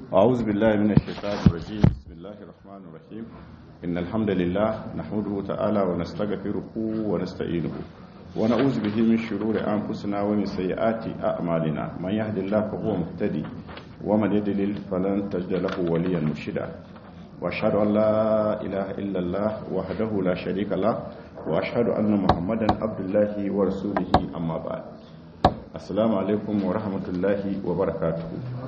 أعوذ بالله من الشيطان الرجيم بسم الله الرحمن الرحيم إن الحمد لله نحمده تعالى ونستغفره ونستعينه ونعوذ به من شرور أنفسنا ومن سيئات أعمالنا من يهد الله فهو مهتدي ومن يضلل فلن تجد له وليا مرشدا وأشهد أن لا إله إلا الله وحده لا شريك له وأشهد أن محمدا عبد الله ورسوله أما بعد السلام عليكم ورحمة الله وبركاته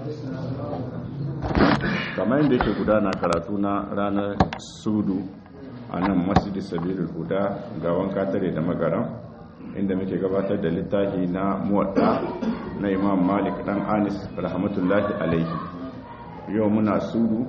kamar yadda yake gudana karatu na ranar sudu a nan masjidi sabirin huda ga wanka tare da magaran inda muke gabatar da littafi na muwadda na imam malik dan anis rahmatullahi alaihi yau muna sudu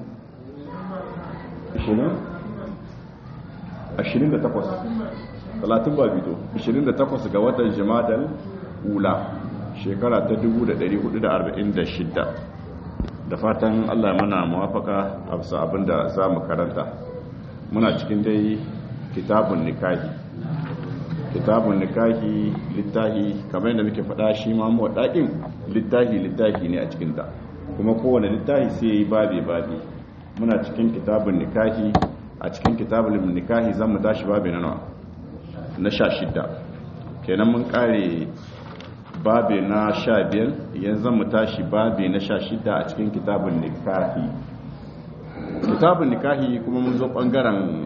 28 talatin ba bito 28 ga watan jimadal ula shekara ta 1446 da fatan allah mana mawafaka a bisa abinda za mu karanta muna cikin dai kitabun nikahi kitabun nikahi littahi kamar yadda muke faɗa shi ma mawaɗaƙin littahi littahi ne a cikinta kuma kowane littahi sai ya yi babi babi muna cikin kitabun nikahi a cikin kitabun nikahi zan mu tashi babi na nawa na sha shidda kenan mun kare babi na sha biyar yanzu mu tashi babi na sha shidda a cikin kitabun nikahi kitabun nikahi kuma mun zo bangaren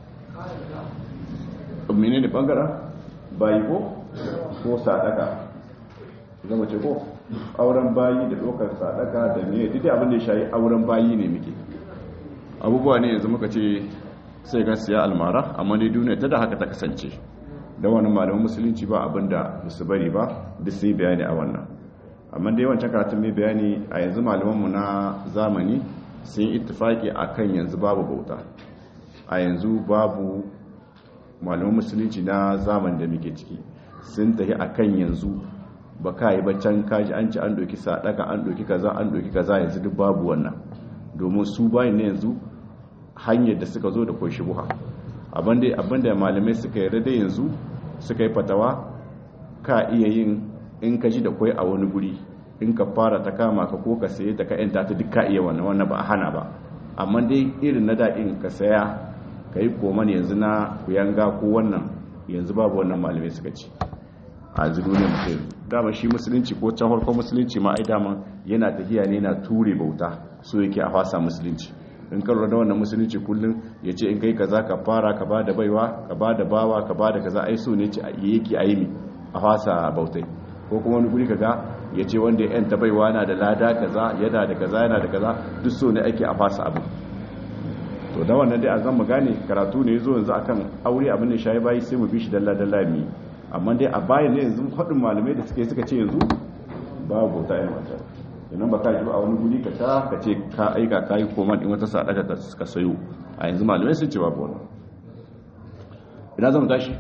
mene ne bangaren bayi ko ko sadaka zama ce ko auren bayi da dokar sadaka da ne duk abin da ya shayi auren bayi ne muke abubuwa ne yanzu muka ce sai ga siya almara amma ne duniya ta da haka ta kasance da wani malamin musulunci ba abinda musu bari ba duk sai bayani a wannan amma dai wancan karatun mai bayani a yanzu malamanmu na zamani sun ittifaki akan yanzu babu bauta a yanzu babu malaman musulunci na zamani da muke ciki sun tafi akan yanzu ba ka yi baccan kaji an ci an doki sadaka an doki kaza an doki kaza yanzu duk babu wannan domin su bayan ne yanzu hanyar da suka zo da kwai shubuha abinda malamai suka yarda da yanzu suka yi fatawa ka iya yin in ka ji da kwai a wani guri in ka fara ta kama ka ko ka saye ta ka yanta ta duk ka iya wannan wannan ba a hana ba amma dai irin na daɗin ka saya ka yi koman yanzu na kuyanga ko wannan yanzu babu wannan malamai suka ci a duniya mutum dama shi musulunci ko can farkon musulunci ma ai dama yana tafiya ne na ture bauta so yake a fasa musulunci in ka lura da wannan musulunci kullum ya ce in kai kaza ka fara ka ba da baiwa ka ba da bawa ka ba da kaza ai so ne ce yake a yi a fasa bautai ko kuma wani guri kaga ya ce wanda ya yanta baiwa na da lada kaza yana da kaza yana da kaza duk so ne ake a fasa abu to da wannan dai a zan mu gane karatu ne zo yanzu akan aure abin da shayi bayi sai mu bi shi dalla dalla mi amma dai a bayan ne yanzu faɗin malamai da suke suka ce yanzu babu bauta yana wata idan ba ka ji a wani guri ka ta ka ce ka aika ka yi koma in wata sadaka ka suka sayo a yanzu malamai sun ce babu wani ina zama tashi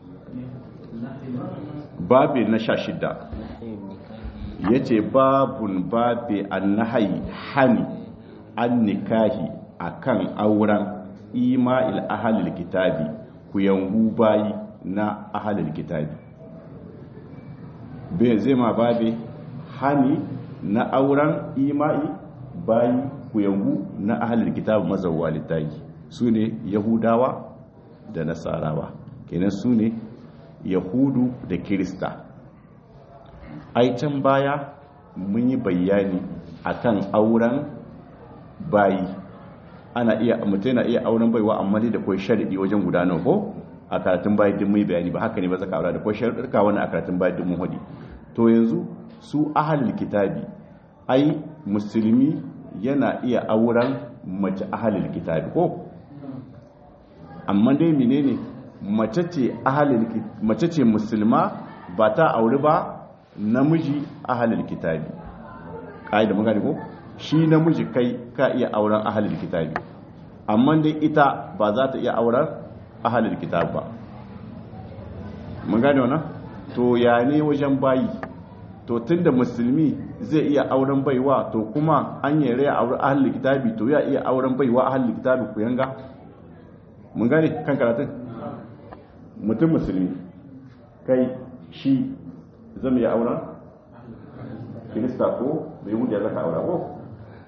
babi na sha shidda ya ce babun babi an nahayi hani an nikahi a kan auren ima'il ahalil kitabi ku yangu bayi na ahalil kitabi bai zai ma babi hani na auren ima'i bayi kuyangu na ahalar kitabu mazauwa littafi su ne yahudawa da nasarawa kenan su ne yahudu da kirista can baya mun yi bayani akan auren bayi ana iya mutum na iya auren baiwa amma dai da kwai sharadi wajen gudanar ko a karatun bayan din mai bayani ba haka ne ba zaka aura da kwai sharadurka wani a karatun bayan din mun hudi to yanzu su ahalul kitabi ai musulmi yana iya auren mace ahalul kitabi ko amma dai menene mace ce ahalul mace ce musulma ba ta auri ba namiji ahalul kitabi kaida mun gane ko shi namiji kai ka iya auren ahalul kitabi amma dai ita ba za ta iya auren ahalul kitabi ba mun gane wannan to ya ne wajen bayi to tunda musulmi zai iya auren baiwa to kuma an yi rai auren ahalin kitabi to ya iya auren baiwa ahalin kitabi ku yanga mun gane kan karatun mutum musulmi kai shi zama ya auren kirista ko bai wuce ya zaka aura ko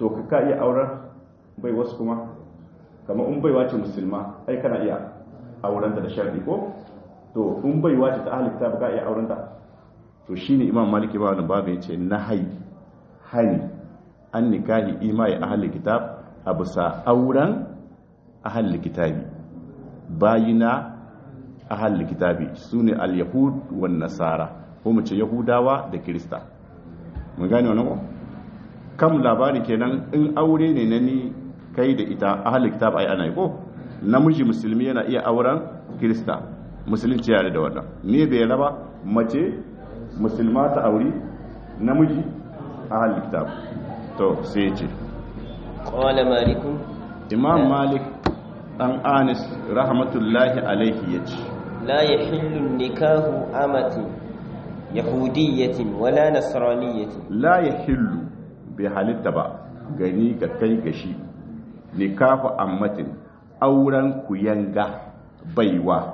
to ka ka iya auren bai wasu kuma kamar in baiwa ce musulma ai kana iya aurenta da sharri ko to in baiwa ce ta ahli kitab ka iya aurenta to shine imam maliki ba wannan babu yace nahai hani an nikahi imai ahli kitab abusa auren ahli kitabi bayina ahli kitabi sune al-yahud wan nasara ko mu ce yahudawa da kirista mun gane wannan ko kam labari kenan in aure ne na ni kai da ita ahli kitab ai ana yi ko namiji musulmi yana iya auren kirista musulunci yare da wannan ne bai raba mace musulma ta auri namiji ahli kitab to sai ce qala malikun imam malik dan anis rahmatullahi alaihi yace la yahillu nikahu amatin yahudiyatin wala nasraniyatin la yahillu bai halitta ba gani ga kai gashi nikahu ammatin auren kuyanga baiwa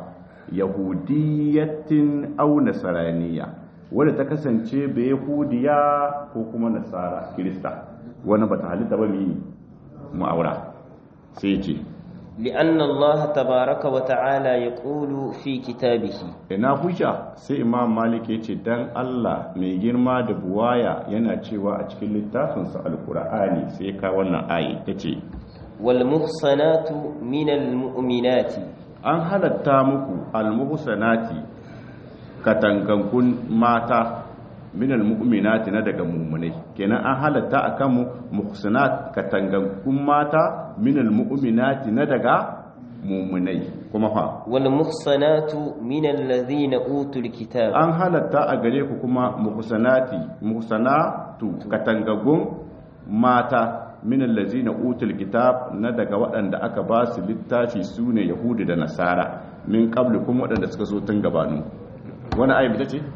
yahudiyatin au nasaraniya wadda ta kasance bai yahudiya ko kuma nasara kirista wani ba ta halitta ba mi ma'aura sai ce لأن الله تبارك وتعالى يقول في كتابه ina hujja sai imam malik ya ce dan Allah mai girma da buwaya yana cewa a cikin littafinsa alkur'ani sai ka wannan ayi ta ce والمحصنات من المؤمنات an halatta muku almuhsanati katangankun mata minal mu'minati na daga mummunai kenan an halatta akan mu muhsanat katangankun mata minal mu'minati na daga mummunai kuma fa والمحصنات من الذين أوتوا الكتاب an halatta a gare ku kuma muhsanati muhsanatu katangagun mata min allazina utul kitab na daga waɗanda aka ba su littafi sune yahudi da nasara min qabli kuma waɗanda suka so tun gabanu wani ayi bita ce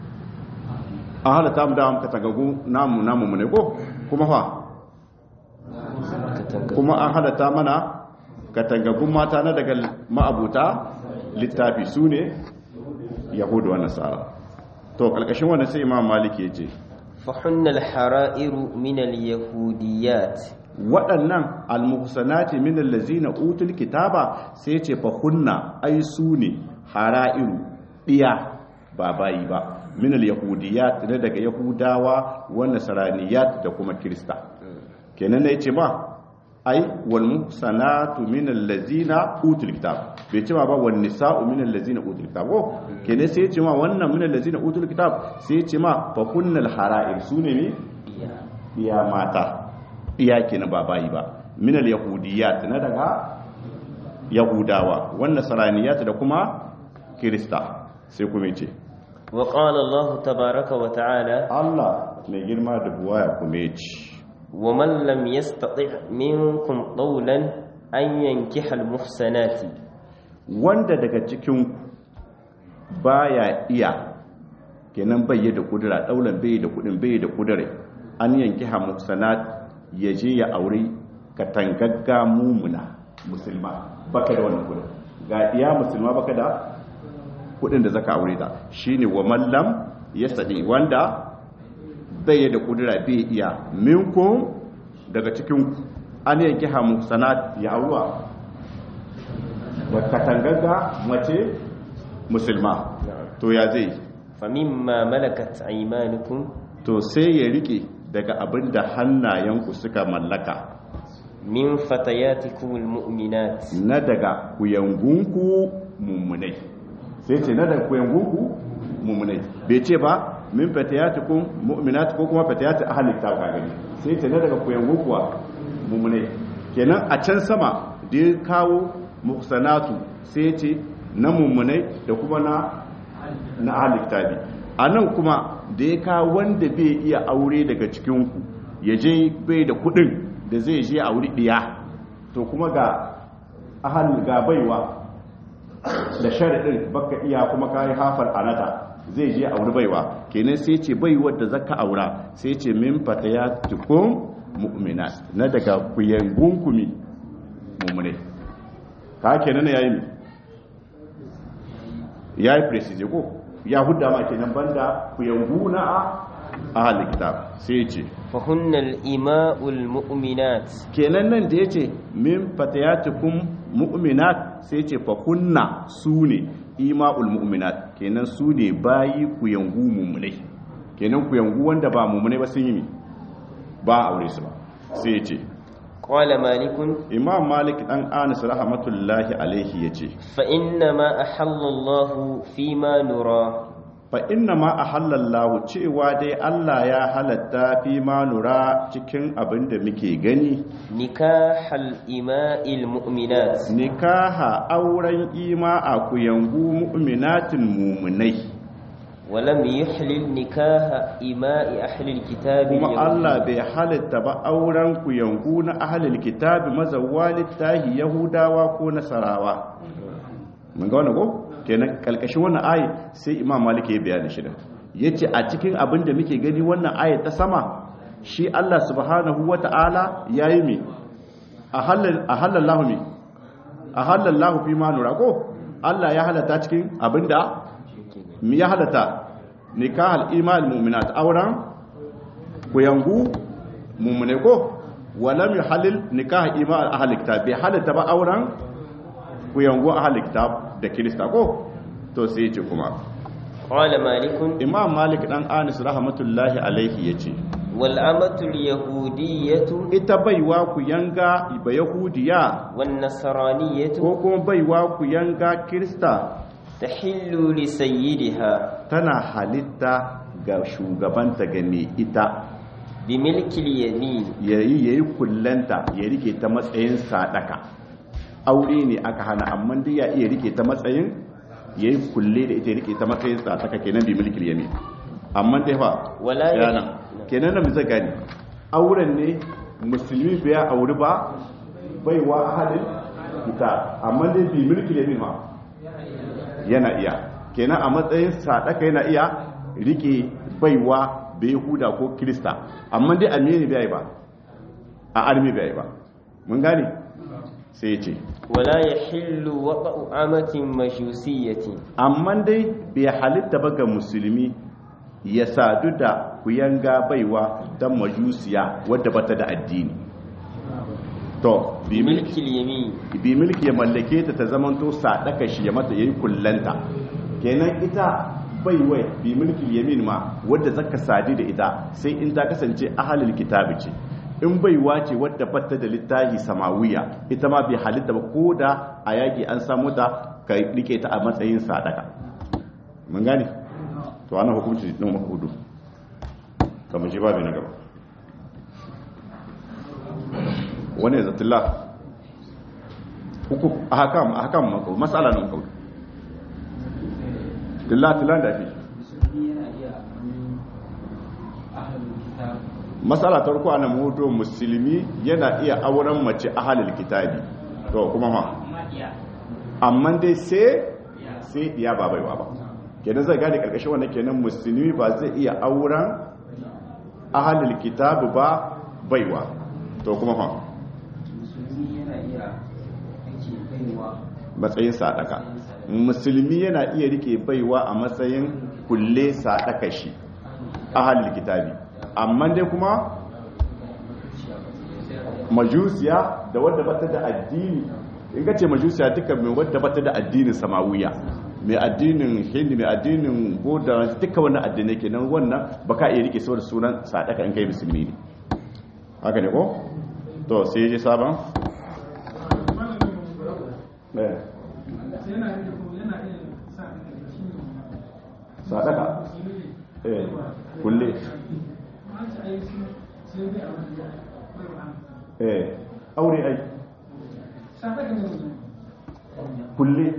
an halatta mu da mu katangagu namu namu mu ne ko kuma fa kuma an halatta mana katangagun mata na daga ma'abuta littafi sune yahudu wa nasara to kalkashin wannan sai imam maliki ya ce فحن الحرائر من اليهوديات waɗannan almuhsanati min allazina utul kitaba sai ce fa hunna ai su ne hara'iru diya ba bayi ba min alyahudiyat ne daga yahudawa wa nasraniyat da kuma kirista kenan ne yace ba ai wal muhsanatu min allazina utul kitab bai ce ma ba wan nisa'u min allazina utul kitab ko kenan sai yace ma wannan min allazina utul kitab sai yace ma fa hunnal hara'ir su ne ne diya mata iya kenan ba bayi ba minal yahudiyat na daga yahudawa wannan saraniyat da kuma kirista sai kuma ce وقال الله تبارك وتعالى Allah mai girma da buwaya kuma ce ومن لم يستطع منكم طولا أن ينكح المحسنات wanda daga cikin baya iya kenan bai da kudura daular bai da kudin bai da kudure an yanki hamusanat ya je ya aure katangagga mumuna musulma baka da wannan kudin ga iya musulma baka da kudin da zaka aure ta shine wa mallam yasadi wanda bai da kudura bai iya minkum daga cikin an yanki hamusanat ya auruwa da katangagga mace musulma to ya zai فمما ملكت أيمانكم to sai ya rike daga abin da hannayenku suka mallaka من فتياتكم المؤمنات na daga kuyangunku mummunai sai ce na daga kuyangunku mummunai bai ce ba min fatayatikum mu'minat ko kuma fatayati ahli kitab ka gani sai ce na daga kuyangunku wa mummunai kenan a can sama da ya kawo muhsanatu sai ce na mummunai da kuma na na ahli kitabi a nan kuma da ya kawo wanda bai iya aure daga cikinku ya je bai da kudin da zai je a wuri ɗiya to kuma ga ahal ga baiwa da sharaɗin baka iya kuma kayi hafar anata zai je a wuri baiwa kenan sai ce baiwar da zaka aura sai ce min fata ya tukun mu'minat na daga kuyangun kumi mummune ka kenan ya yi ya yi presije ko ya hudda ma kenan banda kuyanguna a ahalin kitab sai ce فهن الإماء المؤمنات kenan nan da yace min fatayatikum mu'minat sai yace fa kunna sune ima'ul mu'minat kenan sune bayi ku yangu mu'minai kenan ku yangu wanda ba mu'minai ba sun yi mi ba aure su ba sai yace قال مالك imam malik dan anas rahmatullahi alaihi yace فإنما أحل الله فيما نرى fa inna ma ahallallahu cewa dai Allah ya halatta fi ma nura cikin abin da muke gani نكاح الإماء المؤمنات nikaha auren ima a kuyangu mu'minatin mumunai ولم يحلل نكاح إماء أهل الكتاب kuma اليهود. Allah bai halitta ba auren kuyangu na ahlul kitabi mazawwa littahi yahudawa ko nasarawa mun ga wannan ko kenan kalkashin wannan ayi sai imam malik ya bayani shi da yace a cikin abin da muke gani wannan ayi ta sama shi Allah subhanahu wata'ala yayi me ahallal ahallallahu me ahallallahu fi ma nura ko Allah ya halatta cikin abinda mi ya halatta nikahal iman mu'minat auren kuyangu mummune ko walam yuhallil nikah iman ahli kitab bai halatta ba auren kuyangu ahli kitab da kirista ko to sai yace kuma قال مالك imam malik dan anis rahmatullahi alaihi yace والأمة اليهودية ita baiwa ku yanga ba yahudiya والنصرانية ko kuma baiwa ku yanga kirista تحل لسيدها tana halitta ga shugabanta ga mai ita بملك اليمين yayi yayi kullanta ya rike ta matsayin sadaka aure ne aka hana amma dai ya iya rike ta matsayin yayi kulle da ita ya rike ta matsayin sadaka kenan bi mulkil yamin amma dai fa Wala ya- yana kenan da musa gani auren ne musulmi bai ya auri ba baiwa ahadin kita amma dai bi mulkil yamin ma yana iya kenan a matsayin sadaka yana iya rike baiwa bai huda ko krista amma dai almeni bai ba a armi bai ba mun gane sai ya ce ولا يحل وطأ أمة مجوسية amma dai bai halitta ba ga musulmi ya sadu da kuyanga baiwa ta majusiya wadda bata da addini to bi بملك milki اليمين bi milki ya mallake ta ta zamanto sadaka shi ya mata yayi kullanta kenan ita baiwai bi milki yamin ma wadda zaka sadi da ita sai in ta kasance ahalul kitabi ce in baiwa ce wadda batta da littafi samawiya ita ma bai halitta ba ko da a yaki an samu ta ka rike ta a matsayin sadaka mun gane to ana hukunci din makudu kamar shi babu na gaba wani ya zatilla hukum ahkam ahkam maqul mas'ala nan qaul dilla tilan da fi mas'ala ta farko ana mudo musulmi yana iya auren mace ahlul kitabi to kuma ma amma dai sai sai iya ba baiwa ba kenan zai gane karkashin wannan kenan musulmi ba zai iya auren ahlul kitabi ba baiwa to kuma ma matsayin sadaka musulmi yana iya rike baiwa a matsayin kulle sadaka shi ahalul kitabi amma dai kuma majusiya da wadda bata da addini in ka ce majusiya duka mai wadda bata da addinin samawiya mai addinin hindi mai addinin buddha duka wannan addinai kenan wannan baka iya rike saboda sunan sadaka in kai musulmi ne haka ne ko to sai je sabon eh sadaka eh kulle eh aure ai kulle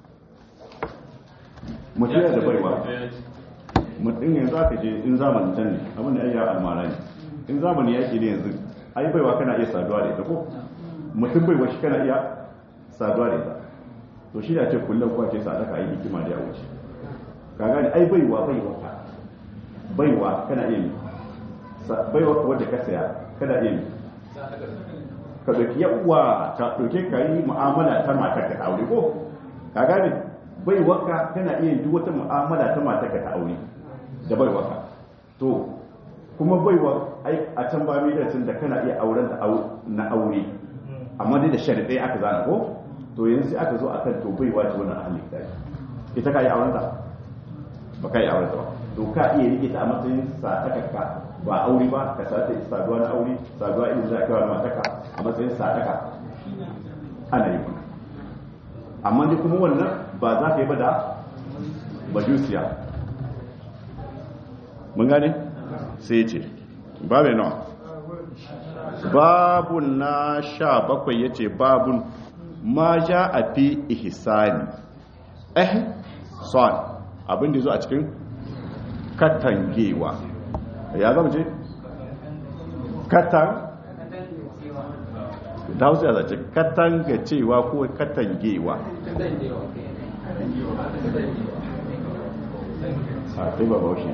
mutum yana da baiwa mutum yanzu aka je in zamanin can ne abin da ya almara ne in zamani yaki ne yanzu ai baiwa kana iya saduwa da ita ko mutum baiwa shi kana iya saduwa da ita to shi da ce kullum kuwa ce sadaka yi hikima da ya wuce ka gani ai baiwa baiwa baiwa kana iya yi baiwa wadda ka saya kana iya yi ka ɗauki yawa ta ɗauke ka yi mu'amala ta matar ka ta aure ko ka gane baiwa ka kana iya duk wata mu'amala ta matar ka ta aure da baiwa ka to kuma baiwa ai a can ba mai da kana iya auren da na aure amma dai da sharaɗai aka zana ko to yanzu sai aka zo akan to baiwa ce wannan ahli kitabi ita ka yi auren ta ba ka yi auren ta ba to ka iya rike ta a matsayin sadaka ba aure ba ka sa ta saduwa na aure saduwa irin da kawai mataka a matsayin sadaka ana yi kuma amma dai kuma wannan ba za ka yi ba da majusiya mun gane sai ce babu nawa babun na sha bakwai ya ce babun ma ja a fi ihsani eh son abin da zo a cikin katangewa ya zama ce katan da hausa ya zace katanga cewa ko katangewa a kai ba baushe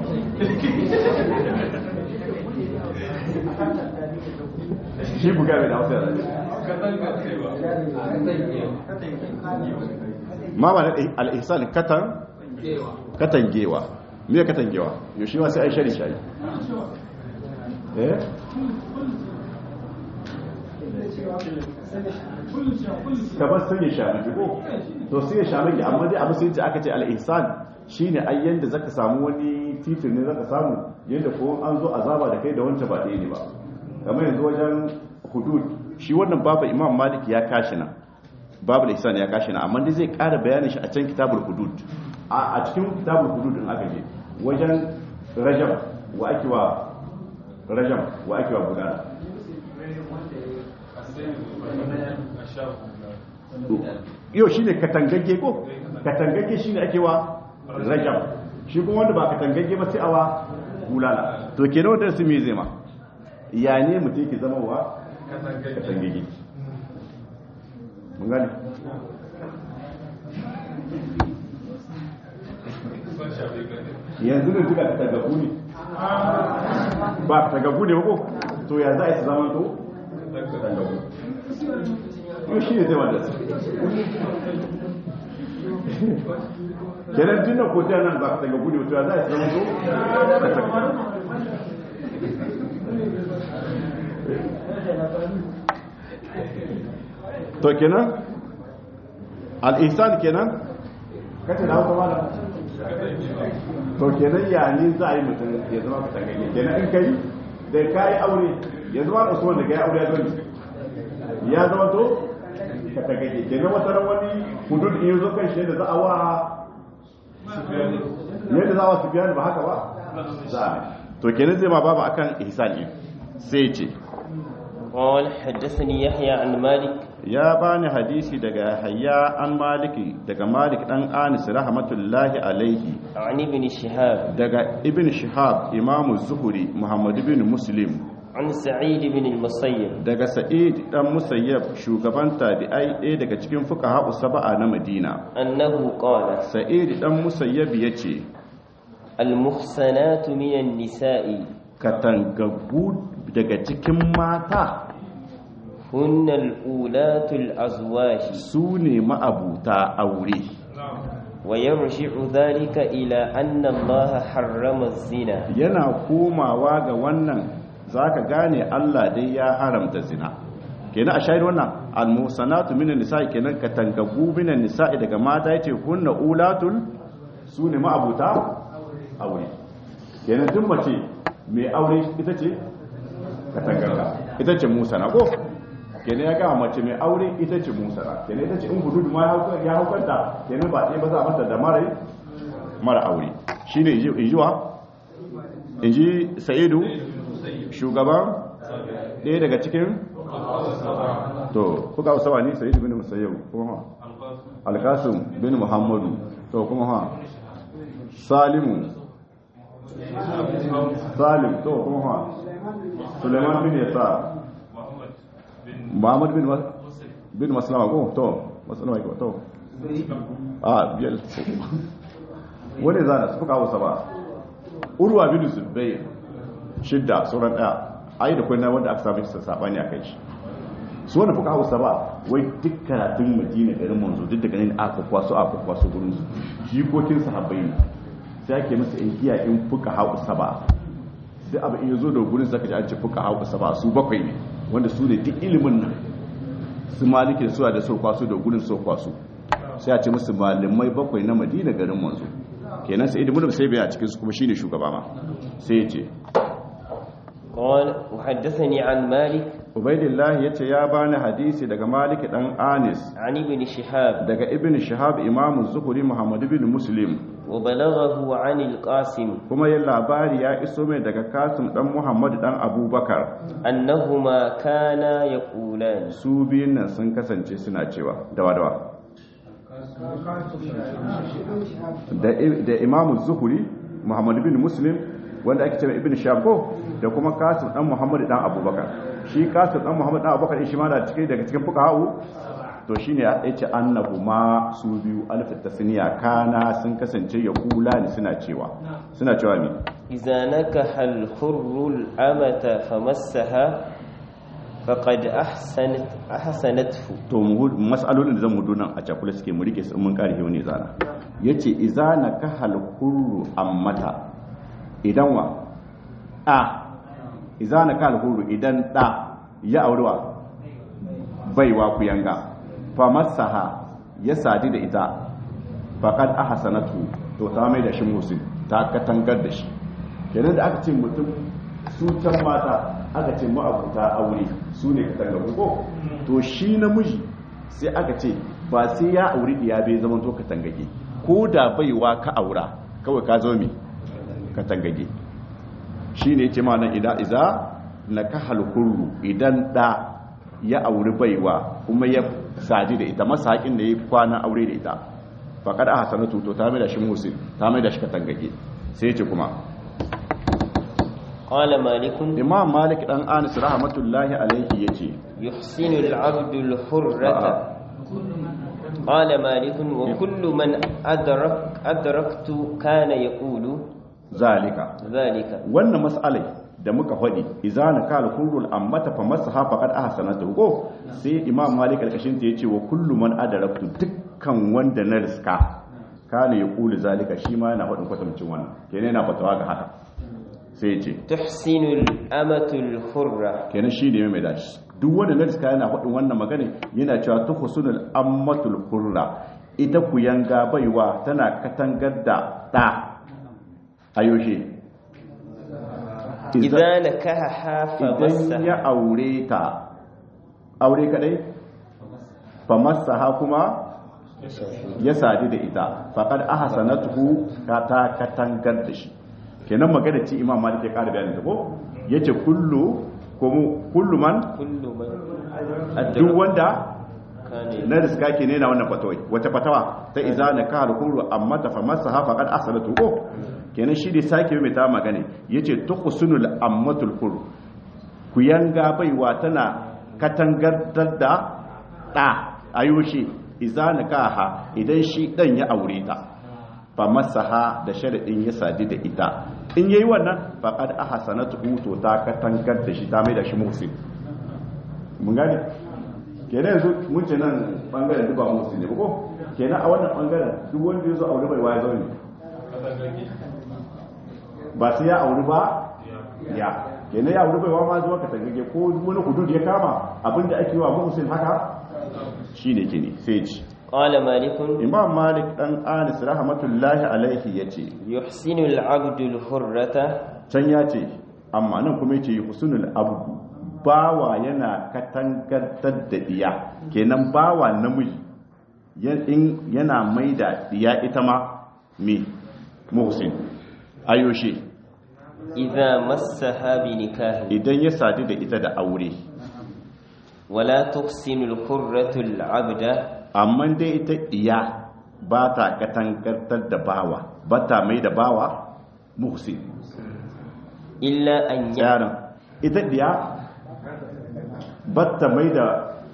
shi buga mai da hausa ya zace ma ba na al'isan katan katangewa me katangewa yau shi ma sai ai shari shayi eh kamar sun yi shamaki ko to sun yi shamaki amma dai abu sun ce aka ce al'ihsan shi ne ai yadda zaka samu wani titin ne zaka samu yadda ko an zo azaba da kai da wancan ba ɗaya ne ba kamar yanzu wajen hudud shi wannan babu imam malik ya kashi nan babu da ihsan ya kashi nan amma dai zai ƙara bayanin shi a can kitabul hudud a cikin kitabul hudud din aka je wajen rajam wa ake wa rajam wa ake wa gudana yau shi ne katangagge ko katangagge shi ne ake wa rajam shi kuma wanda ba katangagge ba sai awa gulala to ke nawa darasi mai zai ma ya ne mutum ke zama wa katangagge mun gani yanzu ne duka katangaggu ne ba katangaggu ne ba ko to ya za a yi su zama to katangaggu yau shi ne zai wanda su kenan tunan ko ta nan ba ka daga gudu to za a zama so to kenan al-ihsan kenan kace da hausa mala to kenan ya ni za a yi mutum ya zama ka tagage kenan in kai da kai aure ya zama usman da kai aure ya zo ya zama to ka tagage kenan wata ran wani hudud in zo kan shi da za a wa yadda za a wasu biyan ba haka ba za a to kenan zai ma babu akan ihsani sai ce قال حدثني يحيى عن مالك ya bani hadisi daga hayya an maliki daga malik dan anis rahmatullahi alaihi عن ابن شهاب daga ibn shihab imamu zuhuri muhammad ibn muslim عن سعيد بن المسيب daga sa'id dan musayyab shugaban tabi'ai ɗaya daga cikin fuqaha saba'a na madina أنه قال sa'id dan musayyab yace المحسنات من النساء katangaggu daga cikin mata هن الأولات الأزواج su ne ma'abuta aure ويرجع ذلك إلى أن الله حرم الزنا yana komawa ga wannan zaka gane Allah dai ya haramta zina kenan a shahid wannan almusanatu minan nisa'i kenan katangaggu minan nisa'i daga mata yace kunna ulatul su ne ma'abuta aure kenan duk mace mai aure ita ce katangagga ita ce musana ko kenan ya gama mace mai aure ita ce musana kenan ita ce in hududu ma ya haukanta kenan ba ɗaya ba za a mata da mara mara aure shine injiwa inji sa'idu shugaban ɗaya daga cikin to kuka usawa ni sa'idu bin musayyau kuma ha alkasim bin muhammadu to kuma ha salimu salim to kuma ha suleiman bin yasa muhammad bin bin maslama ko to maslama ko to a biyar wani zana suka hausa ba urwa bin zubair shidda sauran daya ai da kuna wanda aka sami sabani a kai shi su wanda fuka hausa ba wai duk karatun madina garin manzo duk daga nan aka kwaso aka kwaso gurin su jikokin sahabbai ne sai ake musu inkiya in fuka hausa ba duk abin ya zo da gurin zaka ji an ce fuka hau saba su bakwai ne wanda su ne duk ilimin nan su maliki da suwa da su kwaso da gurin su kwaso sai a ce musu malamai bakwai na madina garin manzo kenan sai ibn sai bai a cikin su kuma shine shugaba ma sai ya ce قال وحدثني عن مالك ubaidillah yace ya bani hadisi daga malik dan anis عن ابن شهاب daga ibn shihab imam zuhuri muhammad ibn muslim وبلغه عن القاسم kuma yin labari ya iso mai daga kasim dan muhammad dan abubakar أنهما كانا يقولان su biyun nan sun kasance suna cewa dawa dawa da da imam zuhuri muhammad ibn muslim wanda ake cewa ibn shihab ko da kuma kasim dan muhammad dan abubakar shi kasim dan muhammad dan abubakar shi ma da cikin daga cikin fuqaha'u to shine ya ce annahu ma su biyu alif tasniya kana sun kasance ya kula ni suna cewa suna cewa ne إذا نكح الحر الأمة فمسها فقد أحسنت أحسنته to mu hu- mas'alolin da zan hudu nan a cakula suke mu rike su mun kare wani zana yace idza nakahal hurru ammata idan wa a idza nakahal hurru idan da ya aurewa baiwa ku yanga fa masaha ya sadi da ita faqad ahsanatu to ta mai da shi musin ta katangar da shi kenan da aka ce mutum su can mata aka ce ma'abuta aure su ne katangaru ko to shi namiji sai aka ce ba sai ya auri diya bai zama to katangage ko da baiwa ka aura kawai ka zo mi katangage shi ne ce ma nan idan iza na ka halkuru idan da ya auri baiwa kuma ya sadi da ita masa haƙin da ya kwana aure da ita faƙar a hasanatu to ta mai da shi musin ta mai da shi katangage sai ce kuma قال مالك imam malik dan anis rahmatullahi alaihi yace يحسن العبد الحرة قال مالك وكل من أدرك أدركت كان يقول zalika ذلك wannan mas'alai da muka faɗi izana kal hurul ammata fa masaha faqad ahsanatu ko sai imam malik alkashin ta yace wa kullu man adaraktu dukkan wanda na riska kana yaqulu zalika shi ma yana faɗin kwatamcin wannan kenan yana fatawa ga haka sai yace تحسن الأمة الحرة kenan shi ne mai dashi duk wanda na riska yana faɗin wannan magana yana cewa tuhsunul ammatul hurra ita ku yanga baiwa tana katangar da da ayoshe إذا نكحها idan فمسها ya aure ta aure kadai fa masaha kuma ya sadu da ita faqad ahsanatuhu ka ta katangar da shi kenan magana ce imam malik ya ƙara bayanin ta ko yace kullu kuma kullu man كل من duk أدرك wanda كان na riska ke ne na wannan fatawai wata fatawa ta iza na ka alkuru amma ta famasa hafa kan asalatu ko kenan shi da sake mai ta magana yace tuqsunul ammatul qur ku yanga baiwa tana katangantar da da ayoshi iza na kaha idan shi dan ya aure ta famasaha da sharadin ya sadi da ita in yayi wannan faqad ahsanatu to ta katangar da shi ta mai da shi muhsin mun gane kenan yanzu mun ce nan bangaren duk ba musu ne ba ko kenan a wannan bangaren duk wanda ya zo aure bai waya zaune ba sai ya aure ba ya kenan ya aure bai wa ma zuwa ka tagage ko wani hudud ya kama abinda ake yi wa muhsin haka shine kine sai ci قال مالك imam malik dan anis rahmatullahi alaihi yace يحسن العبد الحرة can ya ce amma nan kuma yace husnul abdu bawa yana katangantar da diya kenan bawa namiji ya- in yana mai da diya ita ma me muhsin ayoshe إذا مسها بنكاه idan ya sadu da ita da aure ولا تحسن الحرة العبد amma dai ita diya ba ta katangantar da bawa ba ta mai da bawa muhsin إلا أن يعلم yaron ita diya ba ta mai da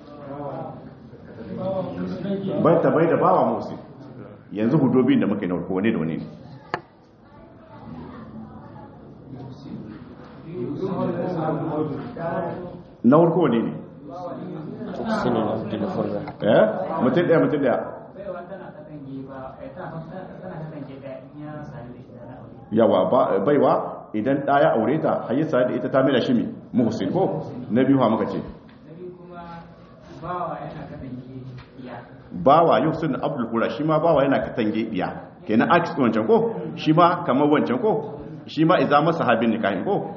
ba ta mai da bawa muhsin yanzu hudobin da muka yi na farko wane da wane ne na farko wane ne تحسن العبد الحرة eh mutum daya mutum daya baiwa tana katange ba eh, tana tana katange da in ya sami da shi da aure yawa ba- baiwa idan ɗa ya aure ta har ya sadu da ita ta mila shi mi muhsin ko na biyu ha muka ce bawa yuhsin abdul hura shi ma bawa yana katange biya kenan aks wancan ko shi ma kamar wancan ko shi ma iza masa habin nikahin ko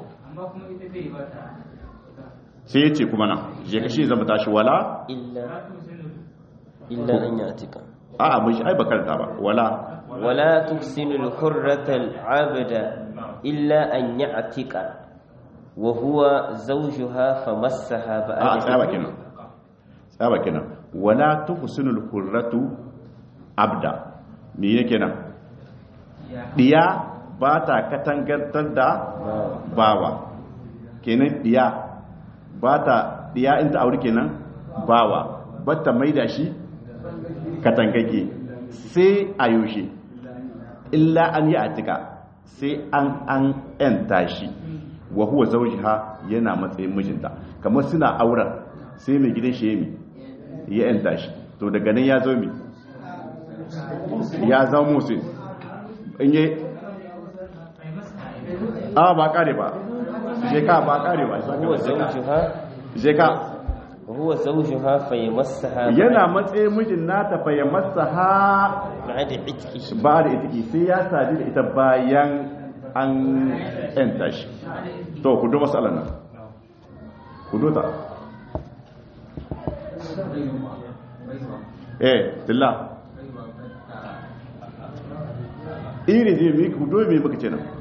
sai ya ce kuma na je ka shi zama tashi wala illa illa an yatika a abin shi ai bakarta ba wala wala tuhsinu al-hurrata al-'abda illa an ya'tika wa huwa zawjuha famassaha a ba'da tsaba kenan tsaba kenan wala tuhsinul hurratu abda me yake nan diya ba ta katangantar da bawa kenan diya ba ta diya in ta aure kenan bawa ba ta maida shi katangage sai a yaushe illa an yi atika sai an an yanta shi wa huwa zawjiha yana matsayin mijinta kamar suna auren sai mai gidan shi yemi ya yanta shi to daga nan ya zo mi ya zama musu in yi a ba kare ba je ka ba kare ba huwa zawjuha je ka wa huwa zawjuha fayamassaha yana matsayin mijin nata fa ya masa ha ba'da itkihi ba da ita sai ya sadu da ita bayan an yanta shi to ku do matsalar nan ku do ta eh tilla iri ne mi ku do me muka ce nan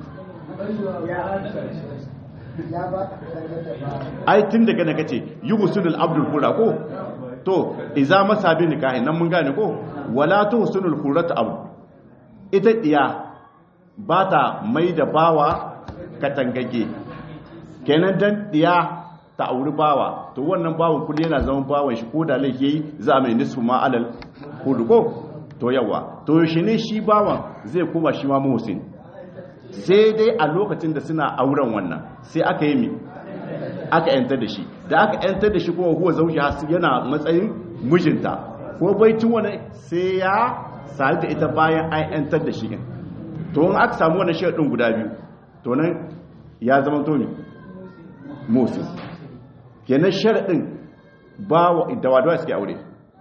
ai tun daga na kace yuhsunul abdul qura ko to iza masabi nikahi nan mun gane ko wala tuhsunul quratu abd ita diya ba ta mai da bawa katangage kenan dan diya ta auri bawa to wannan bawan kulli yana zaman bawan shi ko da laifi yayi za a mai nisfu ma alal kudu ko to yawa to shi ne shi bawan zai kuma shi ma muhsin sai dai a lokacin da suna auren wannan sai aka yi mi aka yantar da shi da aka yantar da shi kuma huwa zauji yana matsayin mijinta ko baitin wani sai ya sadu da ita bayan an yantar da shi din to in aka samu wannan sharadin guda biyu to nan ya zama to mi musin kenan sharadin ba da wadawa suke aure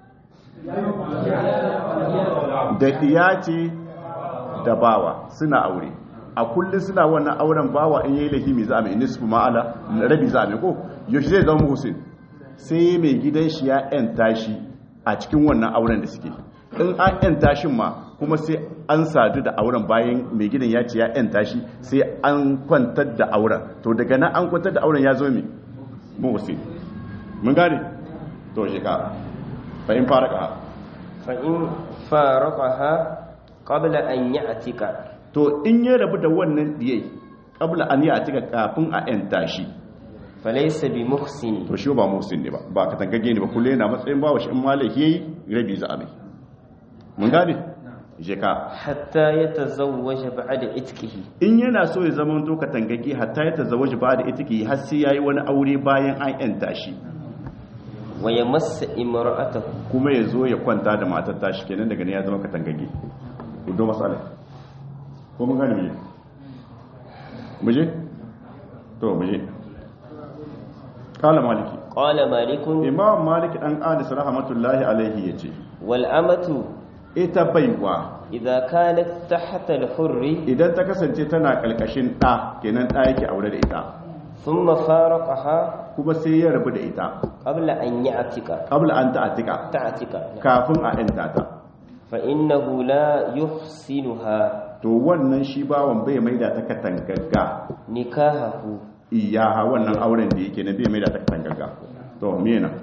da diya ce da bawa suna aure a kullum suna wannan auren bawa in yayi lahimi za a mai nisfu ma'ala rabi za a mai ko yaushe zai zama musin sai mai gidan shi ya yanta shi a cikin wannan auren da suke in an yanta shi ma kuma sai an sadu da auren bayan mai gidan ya ce ya yanta shi sai an kwantar da auren to daga nan an kwantar da auren ya zo mai musin mun gane to shi ka fa in fara ka fa in faraqaha qabla an ya'tika to in ya rabu da wannan diyai kabla an yi a cika kafin a yanta shi falaysa bi muhsin to shi ba musin ne ba ba ka tangage ne ba kulle yana matsayin bawa shi in malaki yayi rabi za a mai mun gane je ka hatta yatazawwaja ba'da itkihi in yana so ya zama to ka tangage hatta ya tazawwaji ba da itiki har sai yayi wani aure bayan an yanta shi wa yamassa imra'atahu kuma ya zo ya kwanta da matar tashi kenan daga ne ya zama ka tangage ku do masala ko mun gane muje muje to muje kala maliki qala malikun imam maliki dan anis rahmatullahi alaihi yace wal amatu ita baiwa idza kanat tahta al hurri idan ta kasance tana kalkashin da kenan da yake aure da ita thumma faraqaha kuma sai ya rabu da ita qabla an ya'tika qabla an ta'atika ta'tika kafin a yanta ta fa innahu la yuhsinuha to wannan shi bawan bai maida ta katangagga nikahahu iyaha wannan auren da yake na bai maida ta katangagga to me na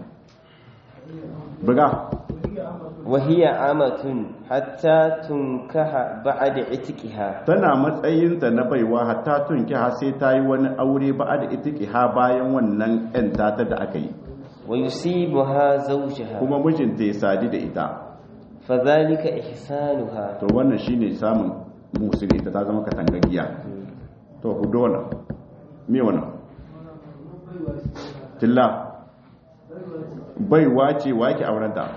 buga wa hiya amatun hatta tunkaha ba'da itkiha tana matsayinta na baiwa hatta tunki ha sai ta yi wani aure ba da itiki ha bayan wannan yan tata da aka yi wa yusibuha zawjaha kuma mijinta ya sadi da ita fadhalika ihsanuha to wannan shine samun musulmi ta zama katangagiya to ku do wannan me wannan tilla baiwa ce wa yake auren ta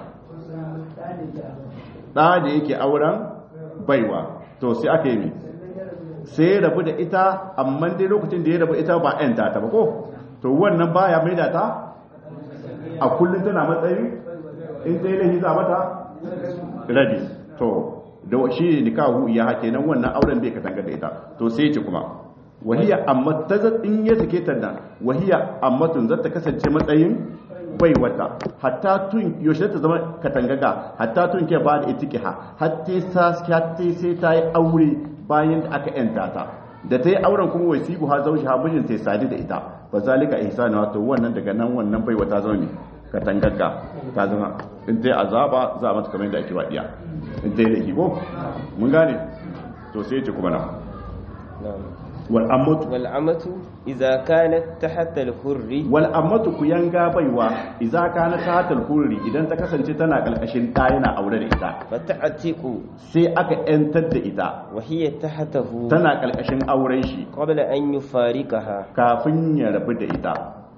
ɗa da yake auren baiwa to sai aka yi mi sai ya rabu da ita amma dai lokacin da ya rabu ita ba yan ta ba ko to wannan baya mai da ta a kullum tana matsayin in ta yi lahi za mata rabi to da shi ne nikahu ya hake nan wannan auren bai katanga da ita to sai ya ce kuma wahiya amma ta in ya sake ta nan wahiya amma tun zata kasance matsayin bai wata hatta tun yaushe ta zama katangaga hatta tun ke ba da itikiha hatta sa sai ta yi aure bayan da aka yanta ta da ta yi auren kuma wasibu ha zauji ha mijin ta sadi da ita ba zalika ihsanu wato wannan daga nan wannan bai wata zaune katangaga ta zama in ta yi azaba za a mata kamar yadda ake wadiya in ta yi laifi ko mun gane to sai ce kuma na wal ammatu wal amatu idza kanat tahta al hurri wal ammatu ku yanga baiwa idza kana tahta al hurri idan ta kasance tana kalkashin da yana aure da ita fa ta'tiqu sai aka yantar da ita wa hiya tahtahu tana kalkashin auren shi qabla an yufarikaha kafin ya rabu da ita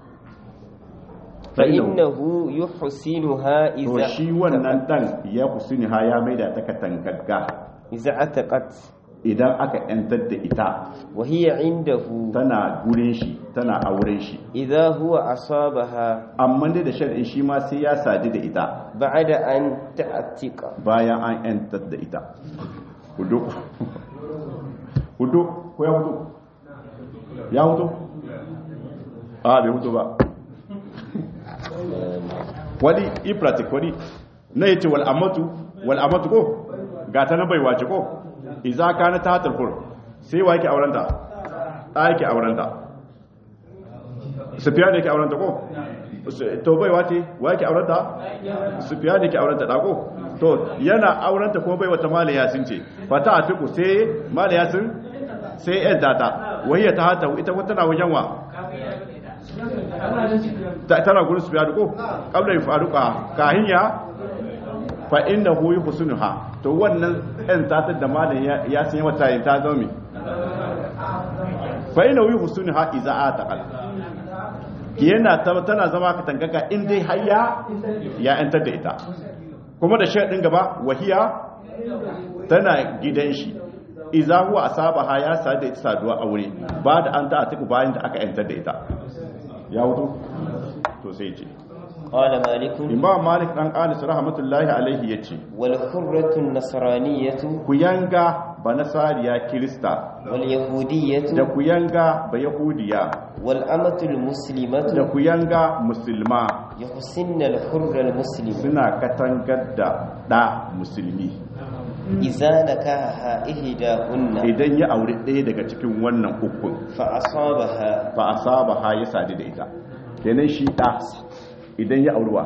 fa innahu yuhsinuha to idza shi wannan dan ya kusuni ha ya maida ta katangagga idza ataqat idan aka yantar da ita wa hiya indahu tana gurin shi tana auren shi idza huwa asabaha amma dai da shar'in shi ma sai ya sadu da ita ba'da an ta'tiqa bayan an yantar da ita hudu hudu ko ya hudu ya hudu a bai hudu ba wani ipratik wani na yace wal amatu wal amatu ko ga ta na baiwa ce ko iza kana ta tarfur sai wa yake aurenta ta yake aurenta sufiya da yake aurenta ko to baiwa ce wa yake aurenta sufiya da yake aurenta da ko to yana aurenta kuma baiwa ta mala yasin ce fata atiku sai mala yasin sai yan data wayya ta hata ita wata na wajen wa ta tana gurin sufiya da ko kabla ya faruka kahin ya fa inda hu husnuha to wannan ɗan tatar da malam ya san wata yin ta zama fa inda hu husnuha iza ataqal yana tana zama ka tangaga in dai hayya ya yantar da ita kuma da shaɗin gaba wahiya tana gidan shi iza huwa asabaha ya sa da ita saduwa aure ba da an ta atiku bayan da aka yantar da ita ya wuto to sai ce qala malik imam malik dan anas rahmatullahi alaihi yace wal hurratu nasraniyatu ku yanga ba nasariya kirista wal da yahudiyatu ku yanga ba yahudiya wal amatu al da muslimatu ku yanga musulma yuhsinna al hurra al muslim suna katangar da da musulmi idza nakaha ihdahunna idan ya aure ɗaya daga cikin wannan ukun fa asabaha fa asaba ha ya sadu da ita kenan shi da idan ya aurewa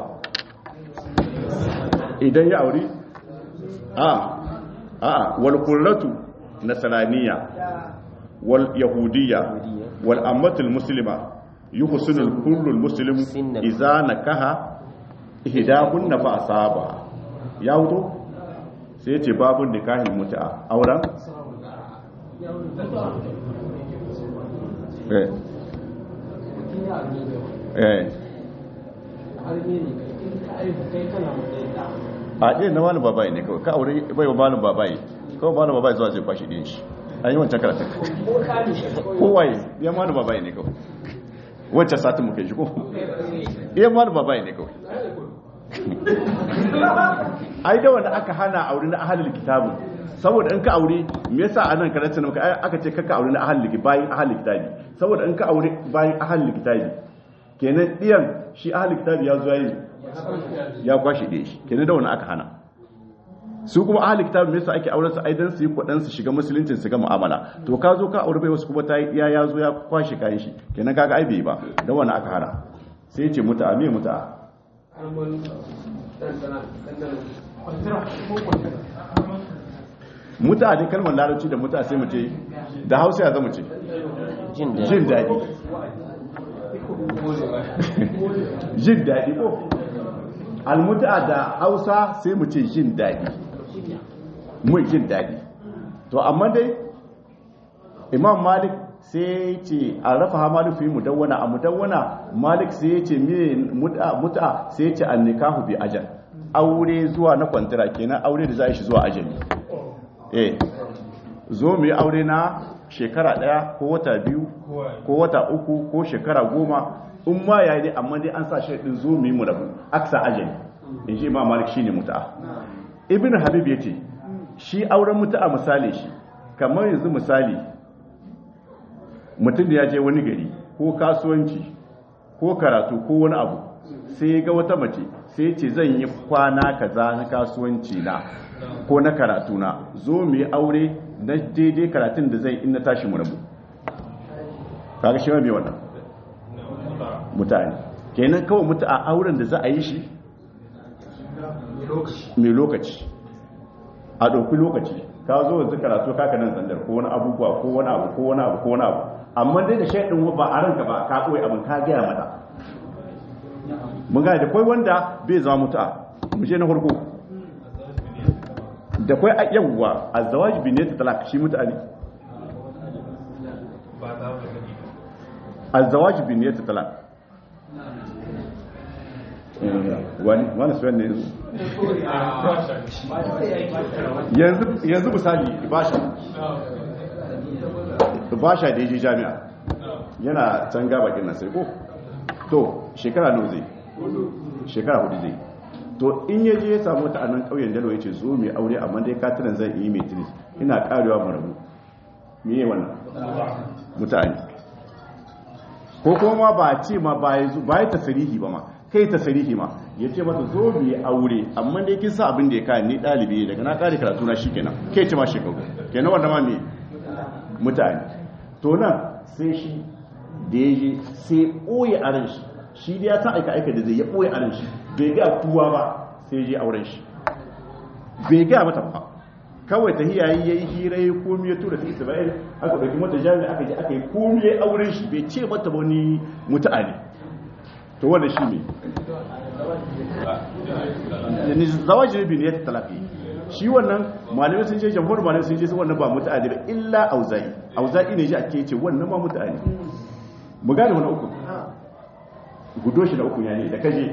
idan ya aure a a wal qurratu nasraniya wal yahudiyya wal ammatul muslima yuhsinu al kullu al muslim idza nakaha ihdahunna fa asaba ya wuto sai ya ce babun nikahin mutu'a auren eh eh a ɗin na wani babayi ne kawai ka aure bai wa malin babayi kawai malin babayi zuwa zai kwashi ɗin shi an yi wancan karatun kowaye ya malin babayi ne kawai wancan satin muka yi shi ko iya malin babayi ne kawai ai da wanda aka hana aure na ahalil kitabun saboda in ka aure me yasa a nan karatun muka aka ce kaka aure na ahalil bayan ahalil kitabi saboda in ka aure bayan ahalil kitabi kenan ɗiyan shi ahalil kitabi ya zuwa yi ya kwashe ɗaya shi kenan da wani aka hana su kuma ahli kitab me yasa ake auren su aidan su yi kwadan su shiga musuluncin su ga mu'amala to ka zo ka aure bai wasu kuma ta ya ya zo ya kwashe kayan shi kenan kaga ai bai ba da wani aka hana sai ya ce muta me muta muta da kalmar larabci da muta sai mu ce da hausa ya zama ce jin daɗi jin daɗi jin daɗi ko almuta da hausa sai mu ce jin daɗi mu jin daɗi to amma dai imam malik sai ce a rafa ha malik fi mudawwana a mudawwana malik sai ya ce mene muta sai ya ce an nikahu bi ajal aure zuwa na kwantara kenan aure da za a shi zuwa ajali eh zo mu yi aure na shekara daya ko wata biyu ko wata uku ko shekara goma in ma yayi dai amma dai an sa shi din zo mu yi mu rabu aksa ajali in ji imam malik shine muta'a ibn habib yace shi auren muta'a misali shi kamar yanzu misali mutum da ya je wani gari ko kasuwanci ko karatu ko wani abu sai ya ga wata mace sai ce zan yi kwana kaza na kasuwanci na ko na karatu na zo mu yi aure na daidai karatun da zai in na tashi mu rabu kaga shi ma mai wannan mutane kenan kawai mutu a auren da za a yi shi mai lokaci a ɗauki lokaci ka zo yanzu karatu kaka nan zandar ko wani abubuwa ko wani abu ko wani abu ko wani abu amma dai da shaidin ba a ranka ba ka koyi abin ka gaya mata mun gane da kwai wanda bai zama mutu'a mu je na farko da kwai yawwa azzawaji bi ne ta talaka shi mutu'a ne azzawaji bi ne ta talaka wani wani suwan ne yanzu yanzu misali basha basha da yaje jami'a yana can gaba kin nan sai ko to shekara nawa zai shekara hudu zai to in yaje ya samu ta anan kauyen dalo yace zo mai aure amma dai katinan zan yi mai tinis ina karewa mu rabu me ye wannan mutane ko kuma ba ce ma ba ya ba ya tasirihi ba ma kai tasirihi ma ya ce mata zo mu yi aure amma dai kin sa abin da ya kai ni dalibi daga na kare karatu na shikenan kai ce ma shekaru kenan wanda ma me mutane to nan sai shi da ya je sai ɓoye a ran shi shi da ya ta aika aika da zai ya ɓoye a ran shi bai ga tuwa ba sai je auren shi bai ga mata ba kawai ta hiyayi ya yi hira ya komi ya tura ta isra'il aka ɗauki mata jami'a aka je aka yi komi ya auren shi bai ce mata wani mutu'a ne to wanda shi ne zawajin bin ya talafi shi wannan malamai sun je jamhur malamai sun je su wannan ba mutu'a ne ba illa auza'i auza'i ne ji ake ce wannan ma mutu'a ne mu gane wani uku gudo shi da uku ya ne da kaje